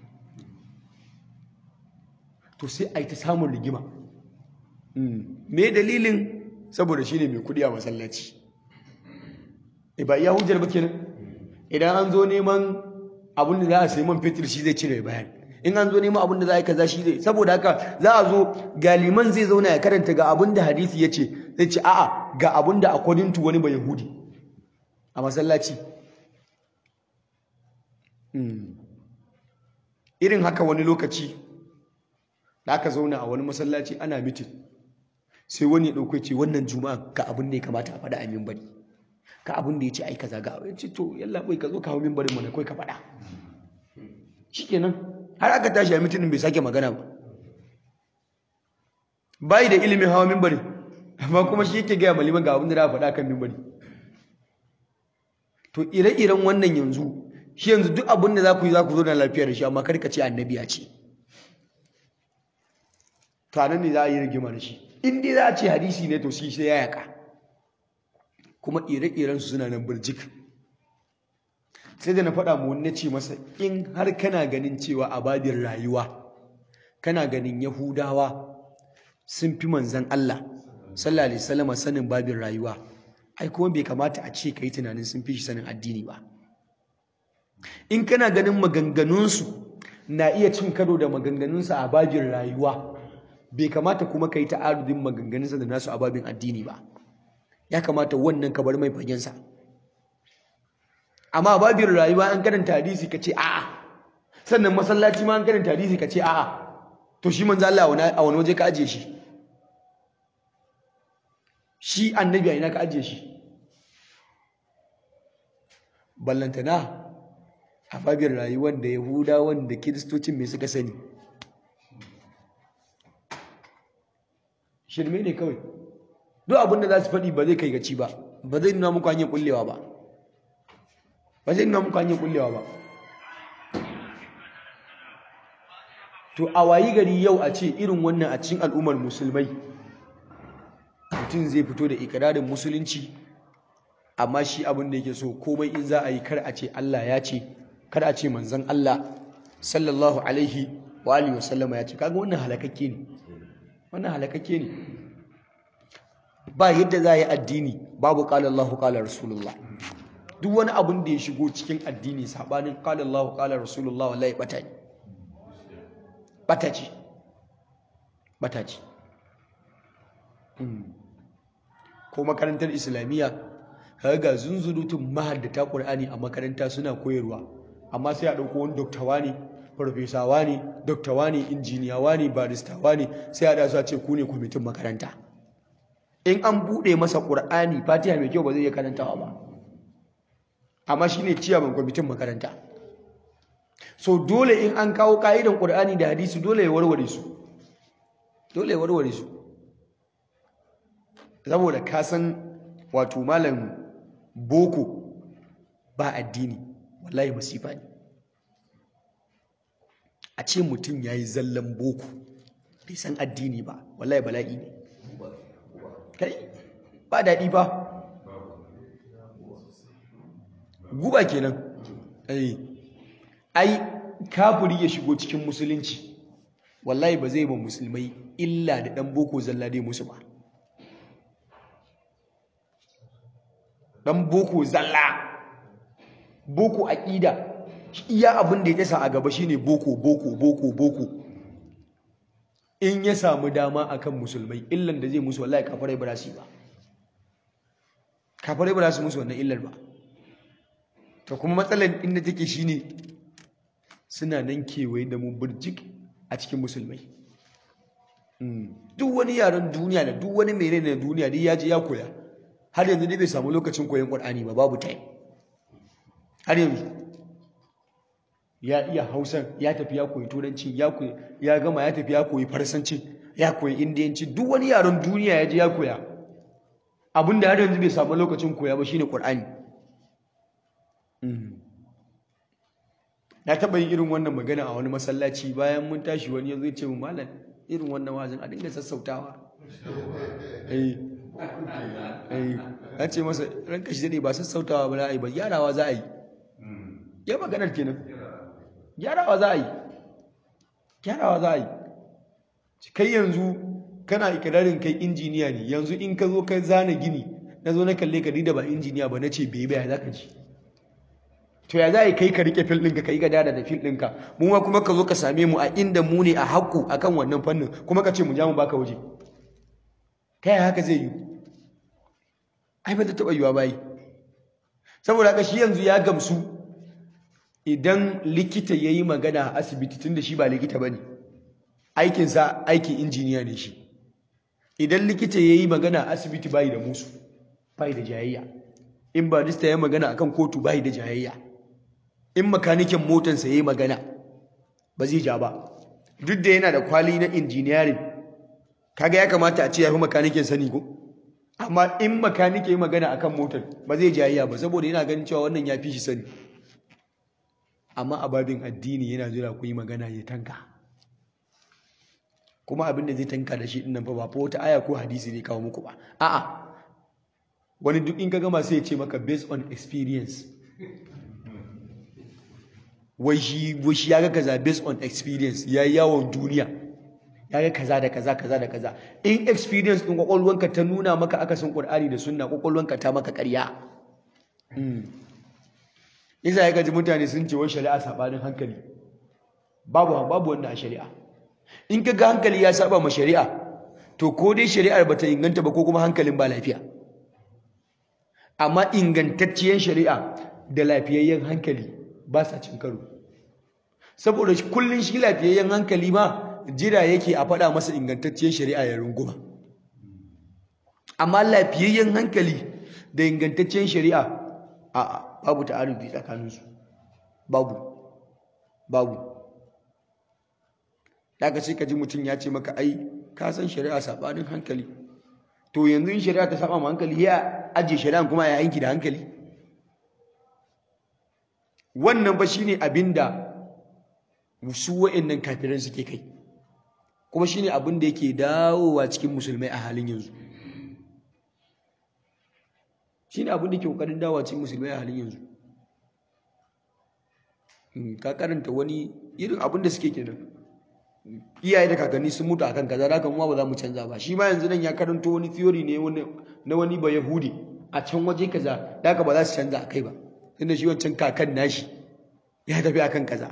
Speaker 1: to sai a yi ta samun rigima me dalilin saboda shi ne mai kudi a masallaci e ba iya hujjar ba kenan idan an zo neman abin da za a sayi man fetur shi zai cire bayan in an zo neman abin da za a yi kaza shi zai saboda haka za a zo galiman zai zauna ya karanta ga abin da hadisi ya ce zai ce a'a ga abin da according to wani ba yahudi a masallaci irin haka wani lokaci da aka zauna a wani masallaci ana mitin sai wani ya ɗauko ce wannan juma'a ga abin da ya kamata a faɗa a mimbari ka abin da ya ce ai kaza ga abin ce to yalla bai ka zo ka hau mimbarin mana kai ka faɗa shikenan har aka tashi a mitinin bai sake magana ba bai da ilimin hawa mimbari amma kuma shi yake gaya maliman ga abin da za faɗa kan mimbari to ire-iren wannan yanzu shi yanzu duk abin da za ku yi za ku zo na lafiya da shi amma kar ka ce annabi ya ce to anan ne za a yi rigima da shi in dai za a ce hadisi ne to shi sai ya yaka kuma ire-iren su suna nan birjik sai da na faɗa mu wani ce masa in har kana ganin cewa a babin rayuwa kana ganin yahudawa sun fi manzan Allah sallallahu alaihi wasallam sanin babin rayuwa ai kuma bai kamata a ce kai tunanin sun fi shi sanin addini ba in kana ganin maganganunsu na iya cin karo da maganganunsa a babin rayuwa bai kamata kuma kai ta'arudin maganganunsa da nasu a babin addini ba ya kamata wannan ka bar mai fagensa amma babin rayuwa an karanta hadisi ka ce a'a sannan masallaci ma an karanta hadisi ka ce a'a to shi manzo Allah a wani waje ka ajiye shi shi annabi a ina ka ajiye shi ballantana a babin rayuwar da yahudawan da kiristocin mai suka sani shirme ne kawai duk abinda za su faɗi ba zai kai gaci ba ba zai nuna muku hanyar kullewa ba ba zai nuna muku hanyar kullewa ba to a wayi gari yau a ce irin wannan a cikin al'ummar musulmai mutum zai fito da ikirarin musulunci amma shi abin da yake so komai in za a yi kar a ce Allah ya ce kar a ce manzon Allah sallallahu alaihi wa alihi wa sallama ya ce kaga wannan halakakke ne wannan halakakke ne ba yadda za a yi addini babu qala Allahu qala rasulullah duk wani abin da ya shigo cikin addini sabanin qala Allahu qala rasulullah wallahi bata ne bata ce bata ce ko makarantar islamiyya ga zunzurutun mahaddata Qur'ani a makaranta suna koyarwa amma sai a dauko wani doktawa ne farfesawa ne doktawa ne injiniyawa ne baristawa ne sai a da su a ce ku ne kwamitin makaranta in an bude masa Qur'ani Fatiha mai kyau ba zai iya karantawa ba amma shine ciyaman kwamitin makaranta so dole in an kawo ka'idan Qur'ani da hadisi dole ya warware su dole ya warware su saboda ka san wato malam boko ba addini wallahi masifa ne a ce mutum ya yi zallan boko bai san addini ba wallahi bala'i ne kai ba daɗi ba guba kenan ai kafiri ya shigo cikin musulunci wallahi ba zai ba musulmai illa da ɗan boko zalla dai musu ba dan boko zalla boko aqida iya abin da ya tasa a gaba shine boko boko boko boko in ya samu dama akan musulmai illan da zai musu wallahi kafirai ba su ba kafirai ba su musu wannan illar ba to kuma matsalar inda take shine suna nan kewaye da mu burjik a cikin musulmai duk wani yaren duniya da duk wani mere na duniya dai ya je ya koya har yanzu dai bai samu lokacin koyon Qur'ani ba babu time har yanzu ya iya Hausa ya tafi ya koyi turanci ya koyi ya gama ya tafi ya koyi farsanci ya koyi indiyanci duk wani yaren duniya ya je ya koya abinda har yanzu bai samu lokacin koya ba shine Qur'ani na taɓa yin irin wannan magana a wani masallaci bayan mun tashi wani ya zo ya ce mu malam irin wannan wazin a dinga sassautawa eh ya ce masa ranka shi daɗe ba sassautawa ba za a yi ba gyarawa za a yi ya maganar kenan gyarawa za a yi gyarawa za a yi kai yanzu kana ikirarin kai injiniya ne yanzu in ka zo ka zana gini na zo na kalle ka da ba injiniya ba na ce bai bai za ka ji to ya za a yi kai ka rike fil ɗinka ka yi gadada da fil ɗinka mu ma kuma ka zo ka same mu a inda mu ne a haƙƙu akan wannan fannin kuma ka ce mu ja mu baka waje ta yaya haka zai yi ai ba ta taɓa yiwa bayi saboda haka shi yanzu ya gamsu idan likita ya yi magana a asibiti tun da shi ba likita ba ne aikinsa aikin injiniya ne shi idan likita ya yi magana a asibiti bayi da musu bayi da jayayya in barista ya magana akan kotu bayi da jayayya in makanikin motansa ya yi magana ba zai ja ba duk da yana da kwali na engineering kaga ya kamata a ce ya fi makanikin sani ko amma in makanike yi magana akan motar ba zai jayayya ba saboda yana ganin cewa wannan ya fi shi sani amma a babin addini yana jira ku yi magana ya tanka kuma abin da zai tanka da shi dinnan fa ba fa wata aya ko hadisi ne kawo muku ba a'a wani duk in ka gama sai ya ce maka based on experience wai shi wai shi ya ga kaza based on experience ya yi yawon duniya ya ga kaza da kaza kaza da kaza in experience din kwakwalwanka ta nuna maka akasin qur'ani da sunna kwakwalwanka ta maka ƙarya isa ya gaji mutane sun ce wai shari'a sabanin hankali babu babu wanda a shari'a in ka ga hankali ya saba ma shari'a to ko dai shari'ar bata inganta ba ko kuma hankalin ba lafiya amma ingantacciyar shari'a da lafiyayyen hankali ba sa cin karo saboda kullun shi lafiyayyen hankali ma jira yake a faɗa masa ingantacciyar shari'a ya runguma amma lafiyayyen hankali da ingantacciyar shari'a a babu ta'arudi tsakaninsu babu babu daga sai ka ji mutum ya ce maka ai ka san shari'a sabanin hankali to yanzu in shari'a ta saba ma hankali ya ajiye shari'a kuma ya yanki da hankali wannan ba shine abinda su wa'annan kafiran suke kai kuma shine abin da yake dawowa cikin musulmai a halin yanzu shine abin da ke kokarin dawowa cikin musulmai a halin yanzu ka karanta wani irin abin da suke kenan iyaye da kakanni sun mutu akan kaza haka kuma ba za mu canza ba shi ma yanzu nan ya karanto wani theory ne na wani ba yahudi a can waje kaza haka ba za su canza akai ba tunda shi wancan kakan nashi ya tafi akan kaza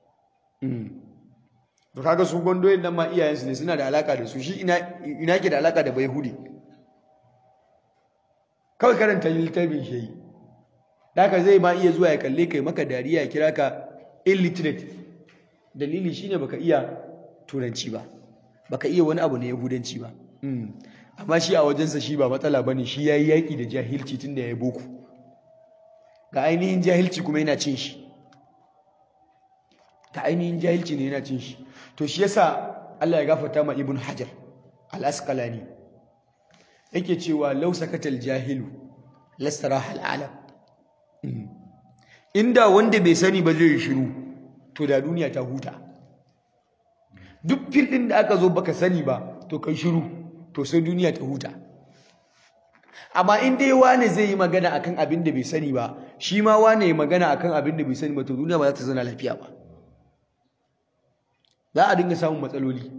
Speaker 1: to kaga su gondoyin nan ma iyayensu ne suna da alaka da su shi ina ina ke da alaka da bayhudi kawai karanta littafin shi yi haka zai ma iya zuwa ya kalle kai maka dariya ya kira ka illiterate dalili shine baka iya turanci ba baka iya wani abu na yahudanci ba amma shi a wajensa shi ba matsala bane shi yayi yaki da jahilci tunda yayi boko ga ainihin jahilci kuma yana cin shi ta ainihin jahilci ne yana cin shi to shi yasa Allah ya gafarta ma Ibn Hajar al-Asqalani yake cewa law sakatal jahilu lastaraha al-alam inda wanda bai sani ba zai shiru to da duniya ta huta duk filin da aka zo baka sani ba to kai shiru to sai duniya ta huta amma in dai wane zai yi magana akan abin da bai sani ba shi ma wane ya magana akan abin da bai sani ba to duniya ba za ta zana lafiya ba za a dinga samun matsaloli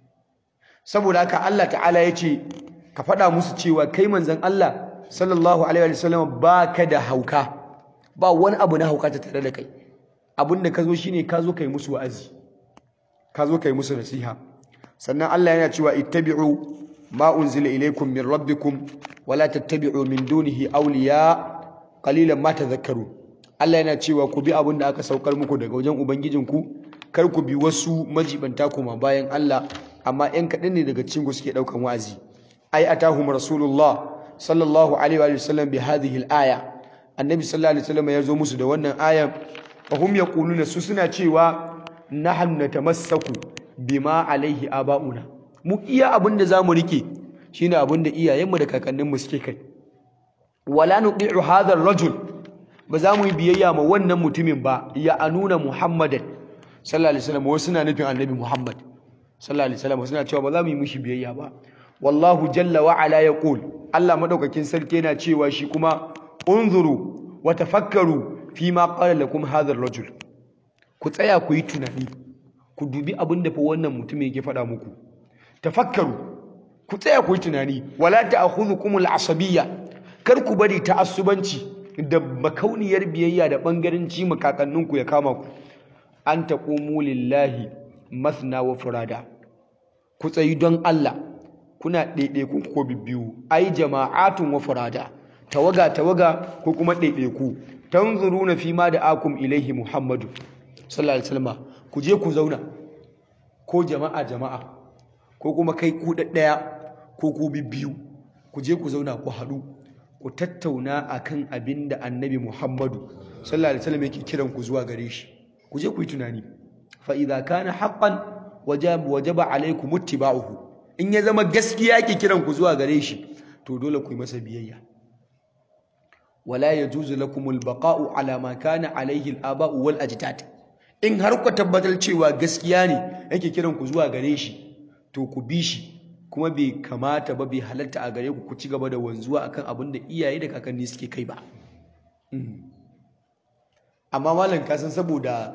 Speaker 1: saboda haka Allah ta'ala ya ce ka faɗa musu cewa kai manzon Allah sallallahu alaihi wa sallam ba ka da hauka ba wani abu na hauka ta tare da kai abin da ka zo shine ka zo kai musu wa'azi ka zo kai musu nasiha sannan Allah yana cewa ittabi'u ma unzila ilaykum min rabbikum wala tattabi'u min dunihi awliya qalilan ma tadhakkaru Allah yana cewa ku bi abin da aka saukar muku daga wajen ubangijinku kar ku bi wasu majibanta kuma bayan Allah amma ɗan kaɗan ne daga cikin ku suke ɗaukan wa'azi ai atahum rasulullah sallallahu alaihi wa sallam bi hadhihi al-aya annabi sallallahu alaihi wasallam ya zo musu da wannan ayan fa hum yaquluna su suna cewa nahnu natamassaku bima alaihi aba'una mu iya abin da zamu rike shine abin da iyayenmu da kakanninmu suke kai wala nuti'u hadha ar-rajul ba za mu yi biyayya ma wannan mutumin ba ya anuna muhammadan sallallahu alaihi wasallam wasu suna nufin annabi muhammad sallallahu alaihi wasallam suna cewa ba za mu yi mishi biyayya ba wallahu jalla wa ala yaqul Allah madaukakin sarki yana cewa shi kuma unzuru wa tafakkaru fi ma qala lakum hadha ar-rajul ku tsaya ku yi tunani ku dubi abin da fa wannan mutum yake faɗa muku tafakkaru ku tsaya ku yi tunani wala ta'khudhukum al-asabiyya kar ku bari ta'assubanci da makauniyar biyayya da bangaranci makakanninku ya kama ku an taqumu lillahi masna wa furada ku tsayi don Allah kuna ɗaiɗaiku ko bibbiyu ai jama'atun wa furada tawaga tawaga ko kuma ɗaiɗaiku tanzuruna fi ma da akum ilaihi muhammadu sallallahu alaihi wasallam ku je ku zauna ko jama'a jama'a ko kuma kai ku ɗaya ko ku bibbiyu ku je ku zauna ku haɗu ku tattauna akan abin da annabi muhammadu sallallahu alaihi wasallam yake kiran ku zuwa gare shi ku je ku yi tunani fa idza kana haqqan wajaba wajaba alaykum ittiba'uhu in ya zama gaskiya ke kiran ku zuwa gare shi to dole ku yi masa biyayya wala yajuzu lakum albaqa'u ala ma kana alayhi al-aba'u wal ajdad in har ku tabbatar cewa gaskiya ne yake kiran ku zuwa gare shi to ku bi shi kuma bai kamata ba bai halatta a gare ku ku ci gaba da wanzuwa akan abin da iyaye da kakanni suke kai ba amma malam ka san saboda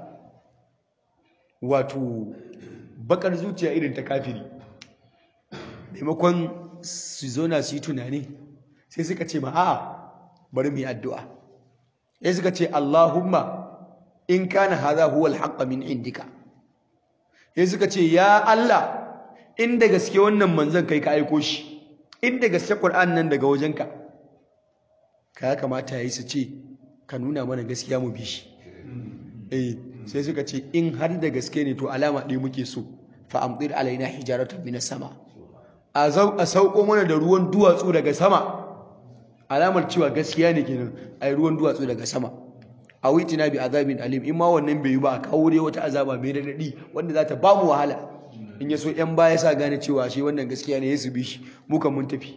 Speaker 1: wato bakar zuciya irin ta kafiri maimakon su zauna su yi tunani sai suka ce ma a'a bari mu yi addu'a sai suka ce Allahumma in kana hadha huwa al min indika sai suka ce ya Allah inda gaske wannan manzon kai ka aiko shi inda gaske Qur'an nan daga wajenka ka ya kamata yayi su ce ka nuna mana gaskiya mu bi shi eh sai suka ce in har da gaske ne to alama ɗaya muke so fa amdir alaina hijaratan minas sama a sauko mana da ruwan duwatsu daga sama alamar cewa gaskiya ne kenan ai ruwan duwatsu daga sama a witina bi azabin alim in ma wannan bai yi ba a kawo dai wata azaba mai daɗi wanda za ta ba mu wahala in ya so yan baya sa gane cewa shi wannan gaskiya ne ya su bi shi mu kan mun tafi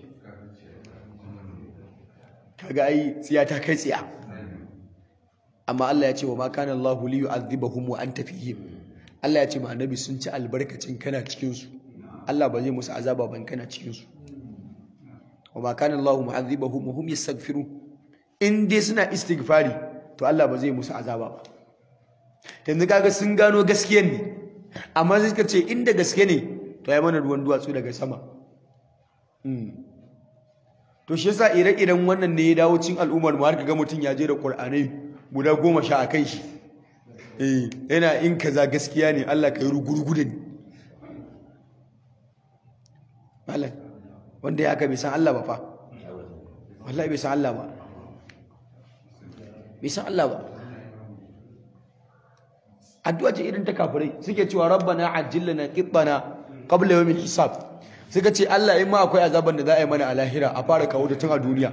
Speaker 1: kaga ai tsiya ta kai tsiya amma Allah ya ce wa ma kana Allahu li yu'adhibahum wa anta fihim Allah ya ce ma annabi sun ci albarkacin kana cikin su Allah ba zai musu azaba ban kana cikin su wa ma kana Allahu mu'adhibahum wa hum yastaghfirun in dai suna istighfari to Allah ba zai musu azaba ba yanzu kaga sun gano gaskiyar ne amma sai suka ce inda gaske ne to ya mana ruwan duwatsu daga sama to shi yasa ire-iren wannan ne ya dawo cin al'ummar mu har kaga mutum ya je da Qur'anai guda goma sha a kai shi eh yana in kaza gaskiya ne Allah ka yi rugurugu da ni malam wanda ya haka bai san Allah ba fa wallahi bai san Allah ba bai san Allah ba addu'a ce irin ta kafirai suke cewa rabbana ajjilna qittana qabla yawmil hisab suka ce Allah in ma akwai azaban da za a yi mana a lahira a fara kawo da tun a duniya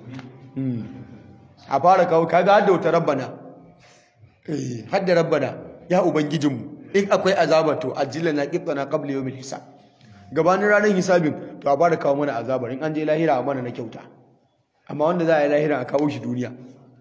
Speaker 1: a fara kawo kaga hadda wata rabbana eh hadda rabbana ya ubangijinmu in akwai azaba to ajjilna qittana qabla yawmil hisab gabanin ranar hisabin to a fara kawo mana azabar in an je lahira a mana na kyauta amma wanda za a yi lahira a kawo shi duniya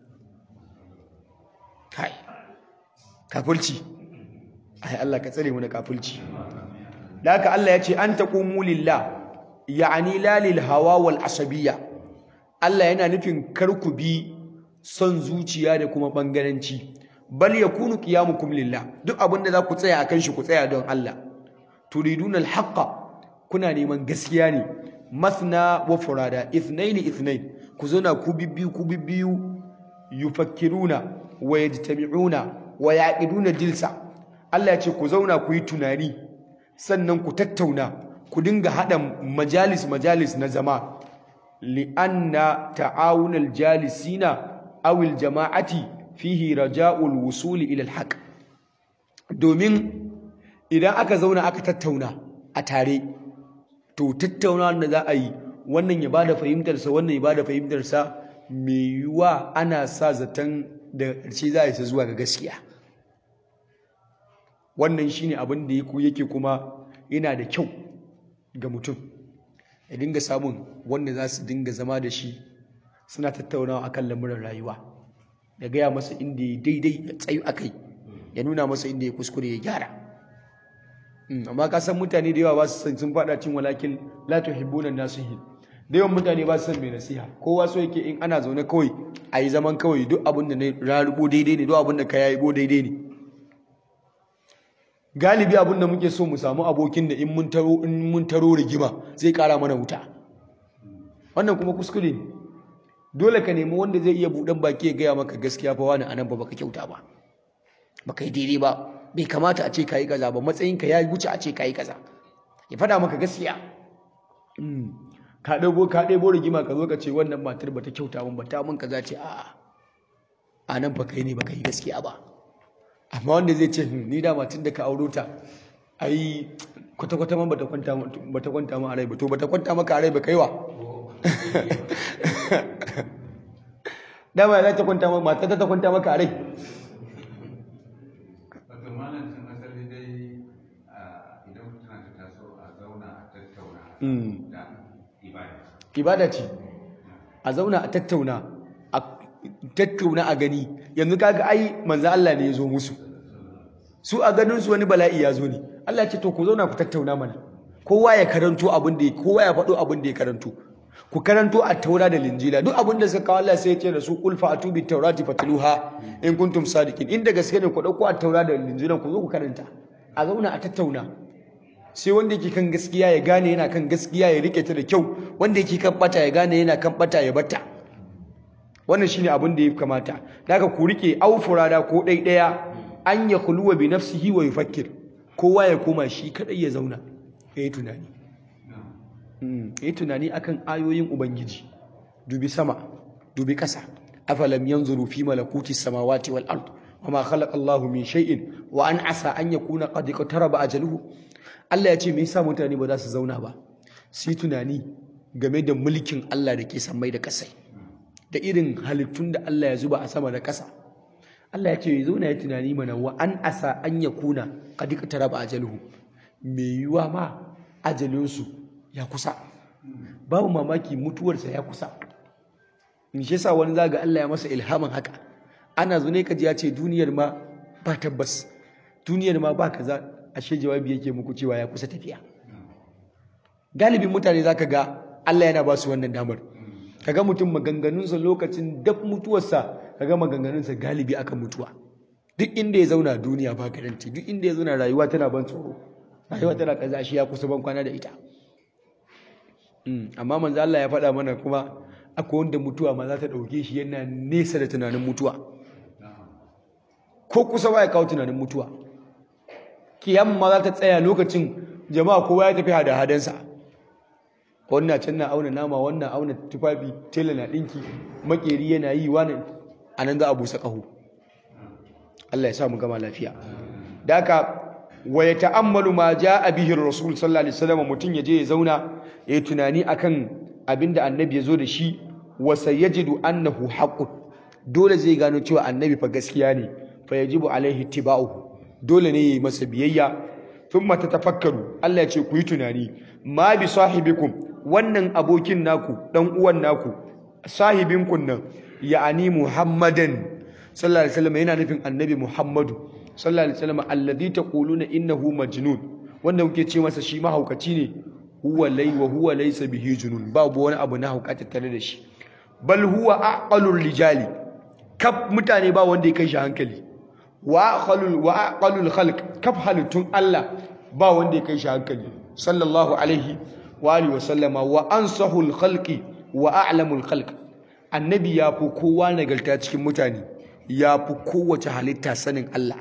Speaker 1: kai kafulci ai Allah ka tsare mu da kafulci da haka Allah ya ce an taqumu lillah ya'ani la lil hawa wal asabiyya Allah yana nufin kar ku bi son zuciya da kuma bangaranci bal yakunu qiyamukum lillah duk abin da za ku tsaya akan shi ku tsaya don Allah turiduna al-haqqa kuna neman gaskiya ne masna wa furada ithnaini ithnain ku zauna ku bibbiyu ku bibbiyu yufakkiruna wa yajtami'una wa yaqiduna jilsa Allah ya ce ku zauna ku yi tunani sannan ku tattauna ku dinga hada majalis majalis na zama li'anna ta'awunal jalisina aw al jama'ati fihi raja'ul wusuli ila al haqq domin idan aka zauna aka tattauna a tare to tattaunawa da za a yi wannan ya bada fahimtarsa wannan ya bada fahimtarsa mai yiwuwa ana sa zaton da ƙarshe za a isa zuwa ga gaskiya wannan shine abin da yake kuma yana da kyau ga mutum ya dinga samun wanda za su dinga zama da shi suna tattaunawa akan lamuran rayuwa ya gaya masa inda ya daidai ya tsayu a kai ya nuna masa inda ya kuskure ya gyara amma ka san mutane da yawa ba su san sun fada cin walakin la tuhibbuna nasihin da yawan mutane ba su san mai nasiha kowa so yake in ana zaune kawai a yi zaman kawai duk abin da na rarubo daidai ne duk abin da ka yayi bo daidai ne galibi abin da muke so mu samu abokin da in mun taro in mun taro rigima zai kara mana wuta wannan kuma kuskure ne dole ka nemi wanda zai iya buɗan baki ya gaya maka gaskiya fa wani anan ba baka kyauta ba baka yi daidai ba bai kamata a ce kayi kaza ba matsayinka ya wuce a ce kayi kaza ya faɗa maka gaskiya ka ɗabo ka ɗebo rigima ka zo ka ce wannan matar ba ta kyauta min ba ta mun kaza ce a'a a nan ba kai ne ba kai gaskiya ba amma wanda zai ce ni da matar da ka auro ta ai kwata kwata man bata kwanta bata kwanta ma a rai ba to bata kwanta maka a rai ba kaiwa dama za ta kwanta maka matar ta kwanta maka a rai
Speaker 2: wato malam sun asali
Speaker 1: ibada ce a zauna a tattauna a tattauna a gani yanzu kaga ai manzo Allah ne ya zo musu su a ganin su wani bala'i ya zo ne Allah ya ce to ku zauna ku tattauna mana kowa ya karanto abin da kowa ya faɗo abin da ya karanto ku karanto a taura da linjila duk abin da suka kawo Allah sai ya ce da su qul fa'atu bit tawrati fatluha in kuntum sadiqin inda gaske ne ku dauko a taura da linjila ku zo ku karanta a zauna a tattauna sai wanda yake kan gaskiya ya gane yana kan gaskiya ya rike ta da kyau wanda yake kan bata ya gane yana kan bata ya bata wannan shine abin da ya kamata daga ku rike aufurada ko dai daya an ya khuluwa bi nafsihi wa yufakkir kowa ya koma shi kadai ya zauna yayi tunani yayi tunani akan ayoyin ubangiji dubi sama dubi kasa afalam yanzuru fi malakuti samawati wal ard wama khalaqa Allahu min shay'in wa an asa an yakuna qad iqtaraba ajaluhu Allah ya ce me yasa mutane ba za su zauna ba su yi tunani game da mulkin Allah da ke sammai da kasai da irin halittun da Allah ya zuba a sama da ƙasa Allah ya ce ya zauna ya tunani mana wa an asa an ya kuna qad iqtaraba ajaluhu me yiwa ma ajalinsu ya kusa babu mamaki mutuwarsa ya kusa in shi yasa wani zaga Allah ya masa ilhamin haka ana zune kaji ya ce duniyar ma ba tabbas duniyar ma ba kaza ashe jawabi yake muku cewa ya kusa tafiya galibin mutane zaka ga Allah yana ba su wannan damar kaga mutum maganganunsa lokacin dab mutuwarsa kaga maganganunsa galibi akan mutuwa duk inda ya zauna duniya ba garanti duk inda ya zauna rayuwa tana ban tsoro rayuwa tana kaza shi ya kusa ban kwana da ita amma manzo Allah ya faɗa mana kuma akwai wanda mutuwa ma za ta ɗauke shi yana nesa da tunanin mutuwa ko kusa ba ya kawo tunanin mutuwa kiyama ma za ta tsaya lokacin jama'a kowa ya tafi hada hadansa wannan can na auna nama wannan auna tufafi tela na ɗinki makeri yana yi wani a nan za a busa ƙaho Allah ya sa mu gama lafiya da haka wa ya ta'ammalu ma a bihi rasul sallallahu alaihi wasallam mutum ya je ya zauna ya yi tunani akan abinda annabi ya zo da shi wa sayajidu annahu haqqun dole zai gano cewa annabi fa gaskiya ne fa yajibu alaihi tiba'uhu dole ne yayi masa biyayya thumma tatafakkaru Allah ya ce ku yi tunani ma bi sahibikum wannan abokin naku dan uwan naku sahibinku nan ya'ani muhammadan sallallahu alaihi wasallam yana nufin annabi muhammadu sallallahu alaihi wasallam alladhi taquluna innahu majnun wanda kuke ce masa shi mahaukaci ne huwa lay wa huwa laysa bihi junun babu wani abu na hauka tattare da shi bal huwa aqalul rijali kaf mutane ba wanda ya kai shi hankali wa aqalul wa aqalul khalq kaf halittun Allah ba wanda ya kai shi hankali sallallahu alaihi wa alihi wa sallama wa ansahul khalqi wa a'lamul khalq annabi ya fi kowa nagarta cikin mutane ya fi kowace halitta sanin Allah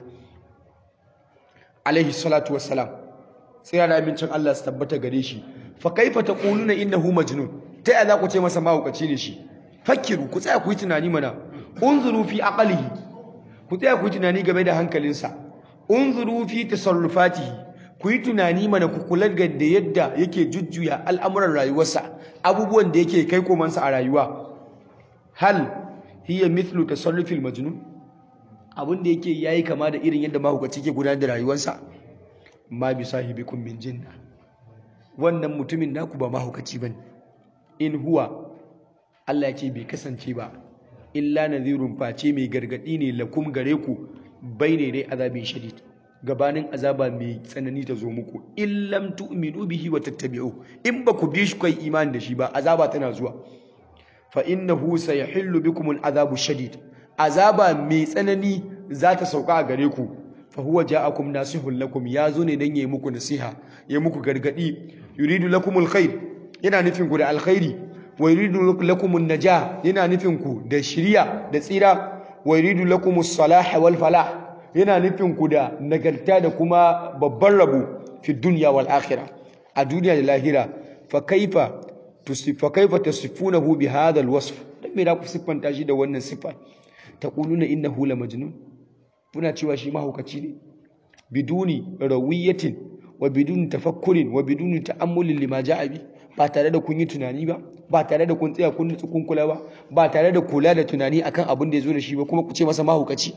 Speaker 1: alaihi salatu wassalam sai da amincin Allah su tabbata gare shi fa kaifa taquluna innahu majnun ta ya za ku ce masa mahaukaci ne shi fakiru ku tsaya ku yi tunani mana unzuru fi aqlihi ku tsaya ku yi tunani game da hankalinsa unzuru fi tasarrufatihi ku yi tunani mana ku kula da yadda yake jujjuya al'amuran rayuwarsa abubuwan da yake kai komansa a rayuwa hal hiya mithlu tasarrufil majnun abin da yake yayi kama da irin yadda mahaukaci ke gudanar da rayuwarsa ma bi sahibikum min jinna wannan mutumin naku ba mahaukaci bane in huwa Allah ya ce bai kasance ba illa nadhirun face mai gargadi ne lakum gare ku ne dai azabin shadid gabanin azaba mai tsanani ta zo muku in lam tu'minu bihi wa tattabi'u in ba ku bi shi kai imani da shi ba azaba tana zuwa fa innahu sayahillu bikum al'azabu shadid azaba mai tsanani za ta sauka a gare ku fa huwa ja'akum nasihun lakum ya zo ne dan yayi muku nasiha yayi muku gargadi yuridu lakum alkhair yana nufin ku da alkhairi wa yuridu lakum an-najah yana nufin ku da shiriya da tsira wa yuridu lakum as-salah wal falah yana nufin ku da nagarta da kuma babban rabo fi dunya wal akhirah a duniya da lahira fa kaifa fa kaifa tasifunahu bi hadha al-wasf dan me da ku siffanta shi da wannan sifa taquluna innahu la majnun kuna cewa shi mahaukaci ne biduni rawiyatin wa biduni tafakkurin wa biduni ta'ammulin lima ja'a bi ba tare da kun yi tunani ba ba tare da kun tsaya kun nutsu kun kula ba ba tare da kula da tunani akan abin da ya zo da shi ba kuma ku ce masa mahaukaci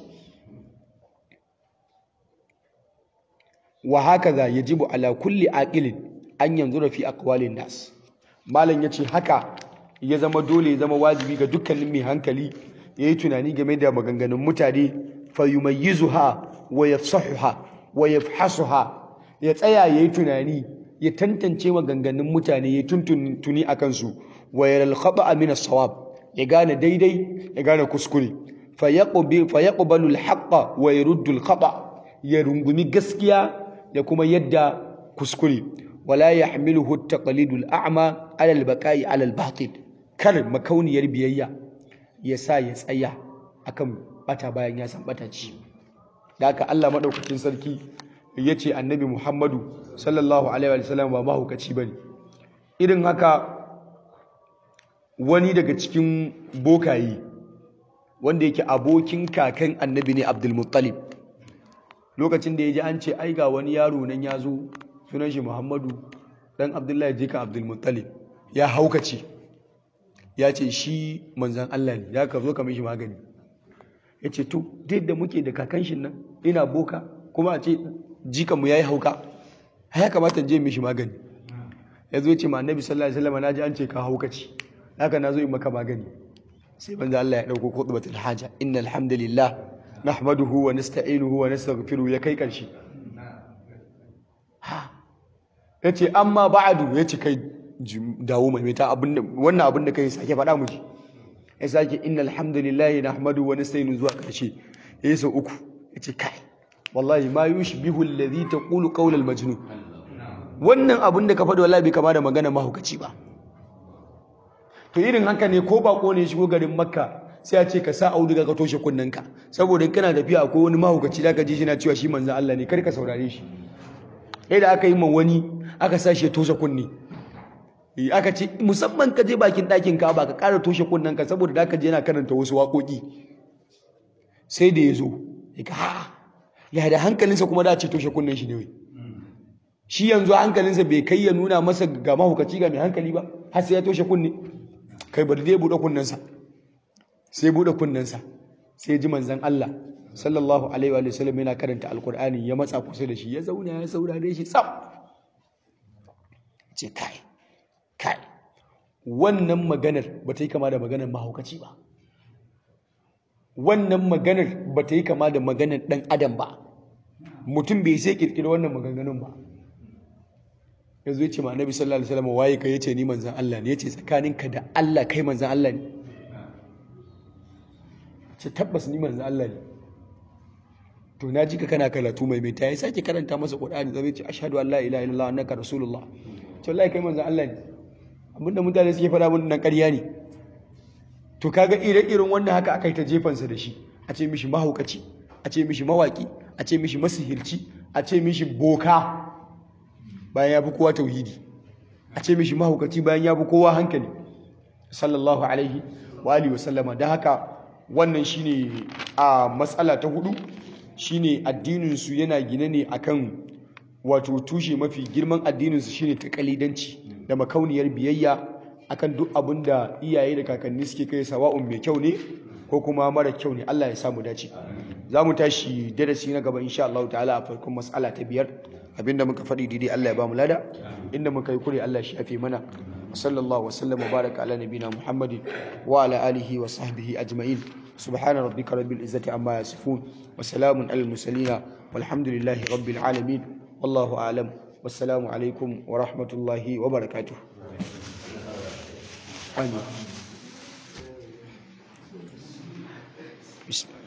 Speaker 1: wa hakaza yajibu ala kulli aqilin an yanzura fi aqwalin nas malam yace haka ya zama dole ya zama wajibi ga dukkanin mai hankali yayi tunani game da maganganun mutane fayumayyizuha wa yafsahuha wa yafhasuha ya tsaya yayi tunani ya tantance maganganun mutane ya tuntuni akan su wa yaral khata'a min as-sawab ya gane daidai ya gane kuskure fayaqbalu al-haqqa wa yaruddu al-khata ya rungumi gaskiya da kuma yadda kuskure wala yahmiluhu at-taqlidu al-a'ma 'ala al-baqa'i 'ala al-batil kar makauniyar biyayya ya sa ya tsaya akan bata bayan ya san bata ci da haka Allah madaukakin sarki yace annabi Muhammadu sallallahu alaihi wa sallam ba mahukaci bane irin haka wani daga cikin bokayi wanda yake abokin kakan annabi ne Abdul Muttalib lokacin da ya ji an ce ai ga wani yaro nan ya zo sunan shi Muhammadu dan Abdullahi jika Abdul Muttalib ya haukace ya ce shi manzan Allah ne ya ka zo ka mishi magani ya ce to duk da muke da kakan shi nan ina boka kuma a ce jikanmu ya yi hauka ya kamata je mishi magani ya zo ce ma annabi sallallahu alaihi wasallam na ji an ce ka haukaci haka na zo yi maka magani sai manzan Allah ya dauko khutbatul haja innal hamdalillah nahmaduhu wa nasta'inuhu wa nastaghfiruhu ya kai karshe ha yace amma ba'du yace kai dawo mai ta wannan abin da kai sake faɗa mu ji ya sake innal hamdalillahi nahmadu wa nasta'inu zuwa ƙarshe yayi sau uku yace kai wallahi ma yushbihu alladhi taqulu qawl almajnun wannan abin da ka faɗi wallahi bai kama da magana mahukaci ba to irin haka ne ko bako ne shigo garin makka sai a ce ka sa auduga ka toshe kunnanka saboda in kana tafiya akwai wani mahukaci da ka ji shi na cewa shi manzon Allah ne kar ka saurare shi sai da aka yi ma wani aka sa shi ya toshe kunne aka ce musamman ka je bakin ɗakin ka ba ka ƙara toshe kunnen ka saboda da ka je yana karanta wasu waƙoƙi sai da ya zo ya ga ya da hankalinsa kuma da ce toshe kunnen shi ne wai shi yanzu hankalinsa bai kai ya nuna masa ga mahukaci ga mai hankali ba har sai ya toshe kunne kai bari dai buɗe kunnensa sai buɗe kunnensa sai ji manzon Allah sallallahu alaihi wa sallam yana karanta alkur'ani ya matsa kusa da shi ya zauna ya saurare shi tsaf ce kai kai wannan maganar ba ta yi kama da maganar mahaukaci ba wannan maganar ba ta yi kama da maganar ɗan adam ba mutum bai sai ƙirƙiri wannan maganganun ba ya zo ce ma nabi sallallahu alaihi wasallam waye ka yace ni manzan Allah ne yace tsakaninka da Allah kai manzan Allah ne ce tabbas ni manzan Allah ne to na ji ka kana karatu mai mai ta ya sake karanta masa Qur'ani zai ce ashhadu an la ilaha illallah annaka rasulullah to wallahi kai manzan Allah ne abinda mutane suke fara mun nan ƙarya ne to kaga ire-iren wannan haka aka yi ta jefansa da shi a ce mishi mahaukaci a ce mishi mawaki a ce mishi masihirci a ce mishi boka bayan ya fi kowa tauhidi a ce mishi mahaukaci bayan ya fi kowa hankali sallallahu alaihi wa alihi wasallama don haka wannan shine a matsala ta hudu shine addininsu yana gine ne akan wato tushe mafi girman addininsu shine takalidanci da makauniyar biyayya akan duk abin da iyaye da kakanni suke kai sawa'un mai kyau ne ko kuma mara kyau ne Allah ya samu dace za mu tashi darasi na gaba insha Allah ta'ala a farkon mas'ala ta biyar abinda muka faɗi daidai Allah ya ba mu lada inda muka yi kure Allah shi yafe mana sallallahu wa sallam wa baraka ala nabina muhammadin wa ala alihi wa sahbihi ajma'in subhana rabbika rabbil izzati amma yasifun wa salamun alal mursalin walhamdulillahi rabbil alamin wallahu a'lam wassalamu alaikum wa rahmatullahi wa barakatuh آمين بسم الله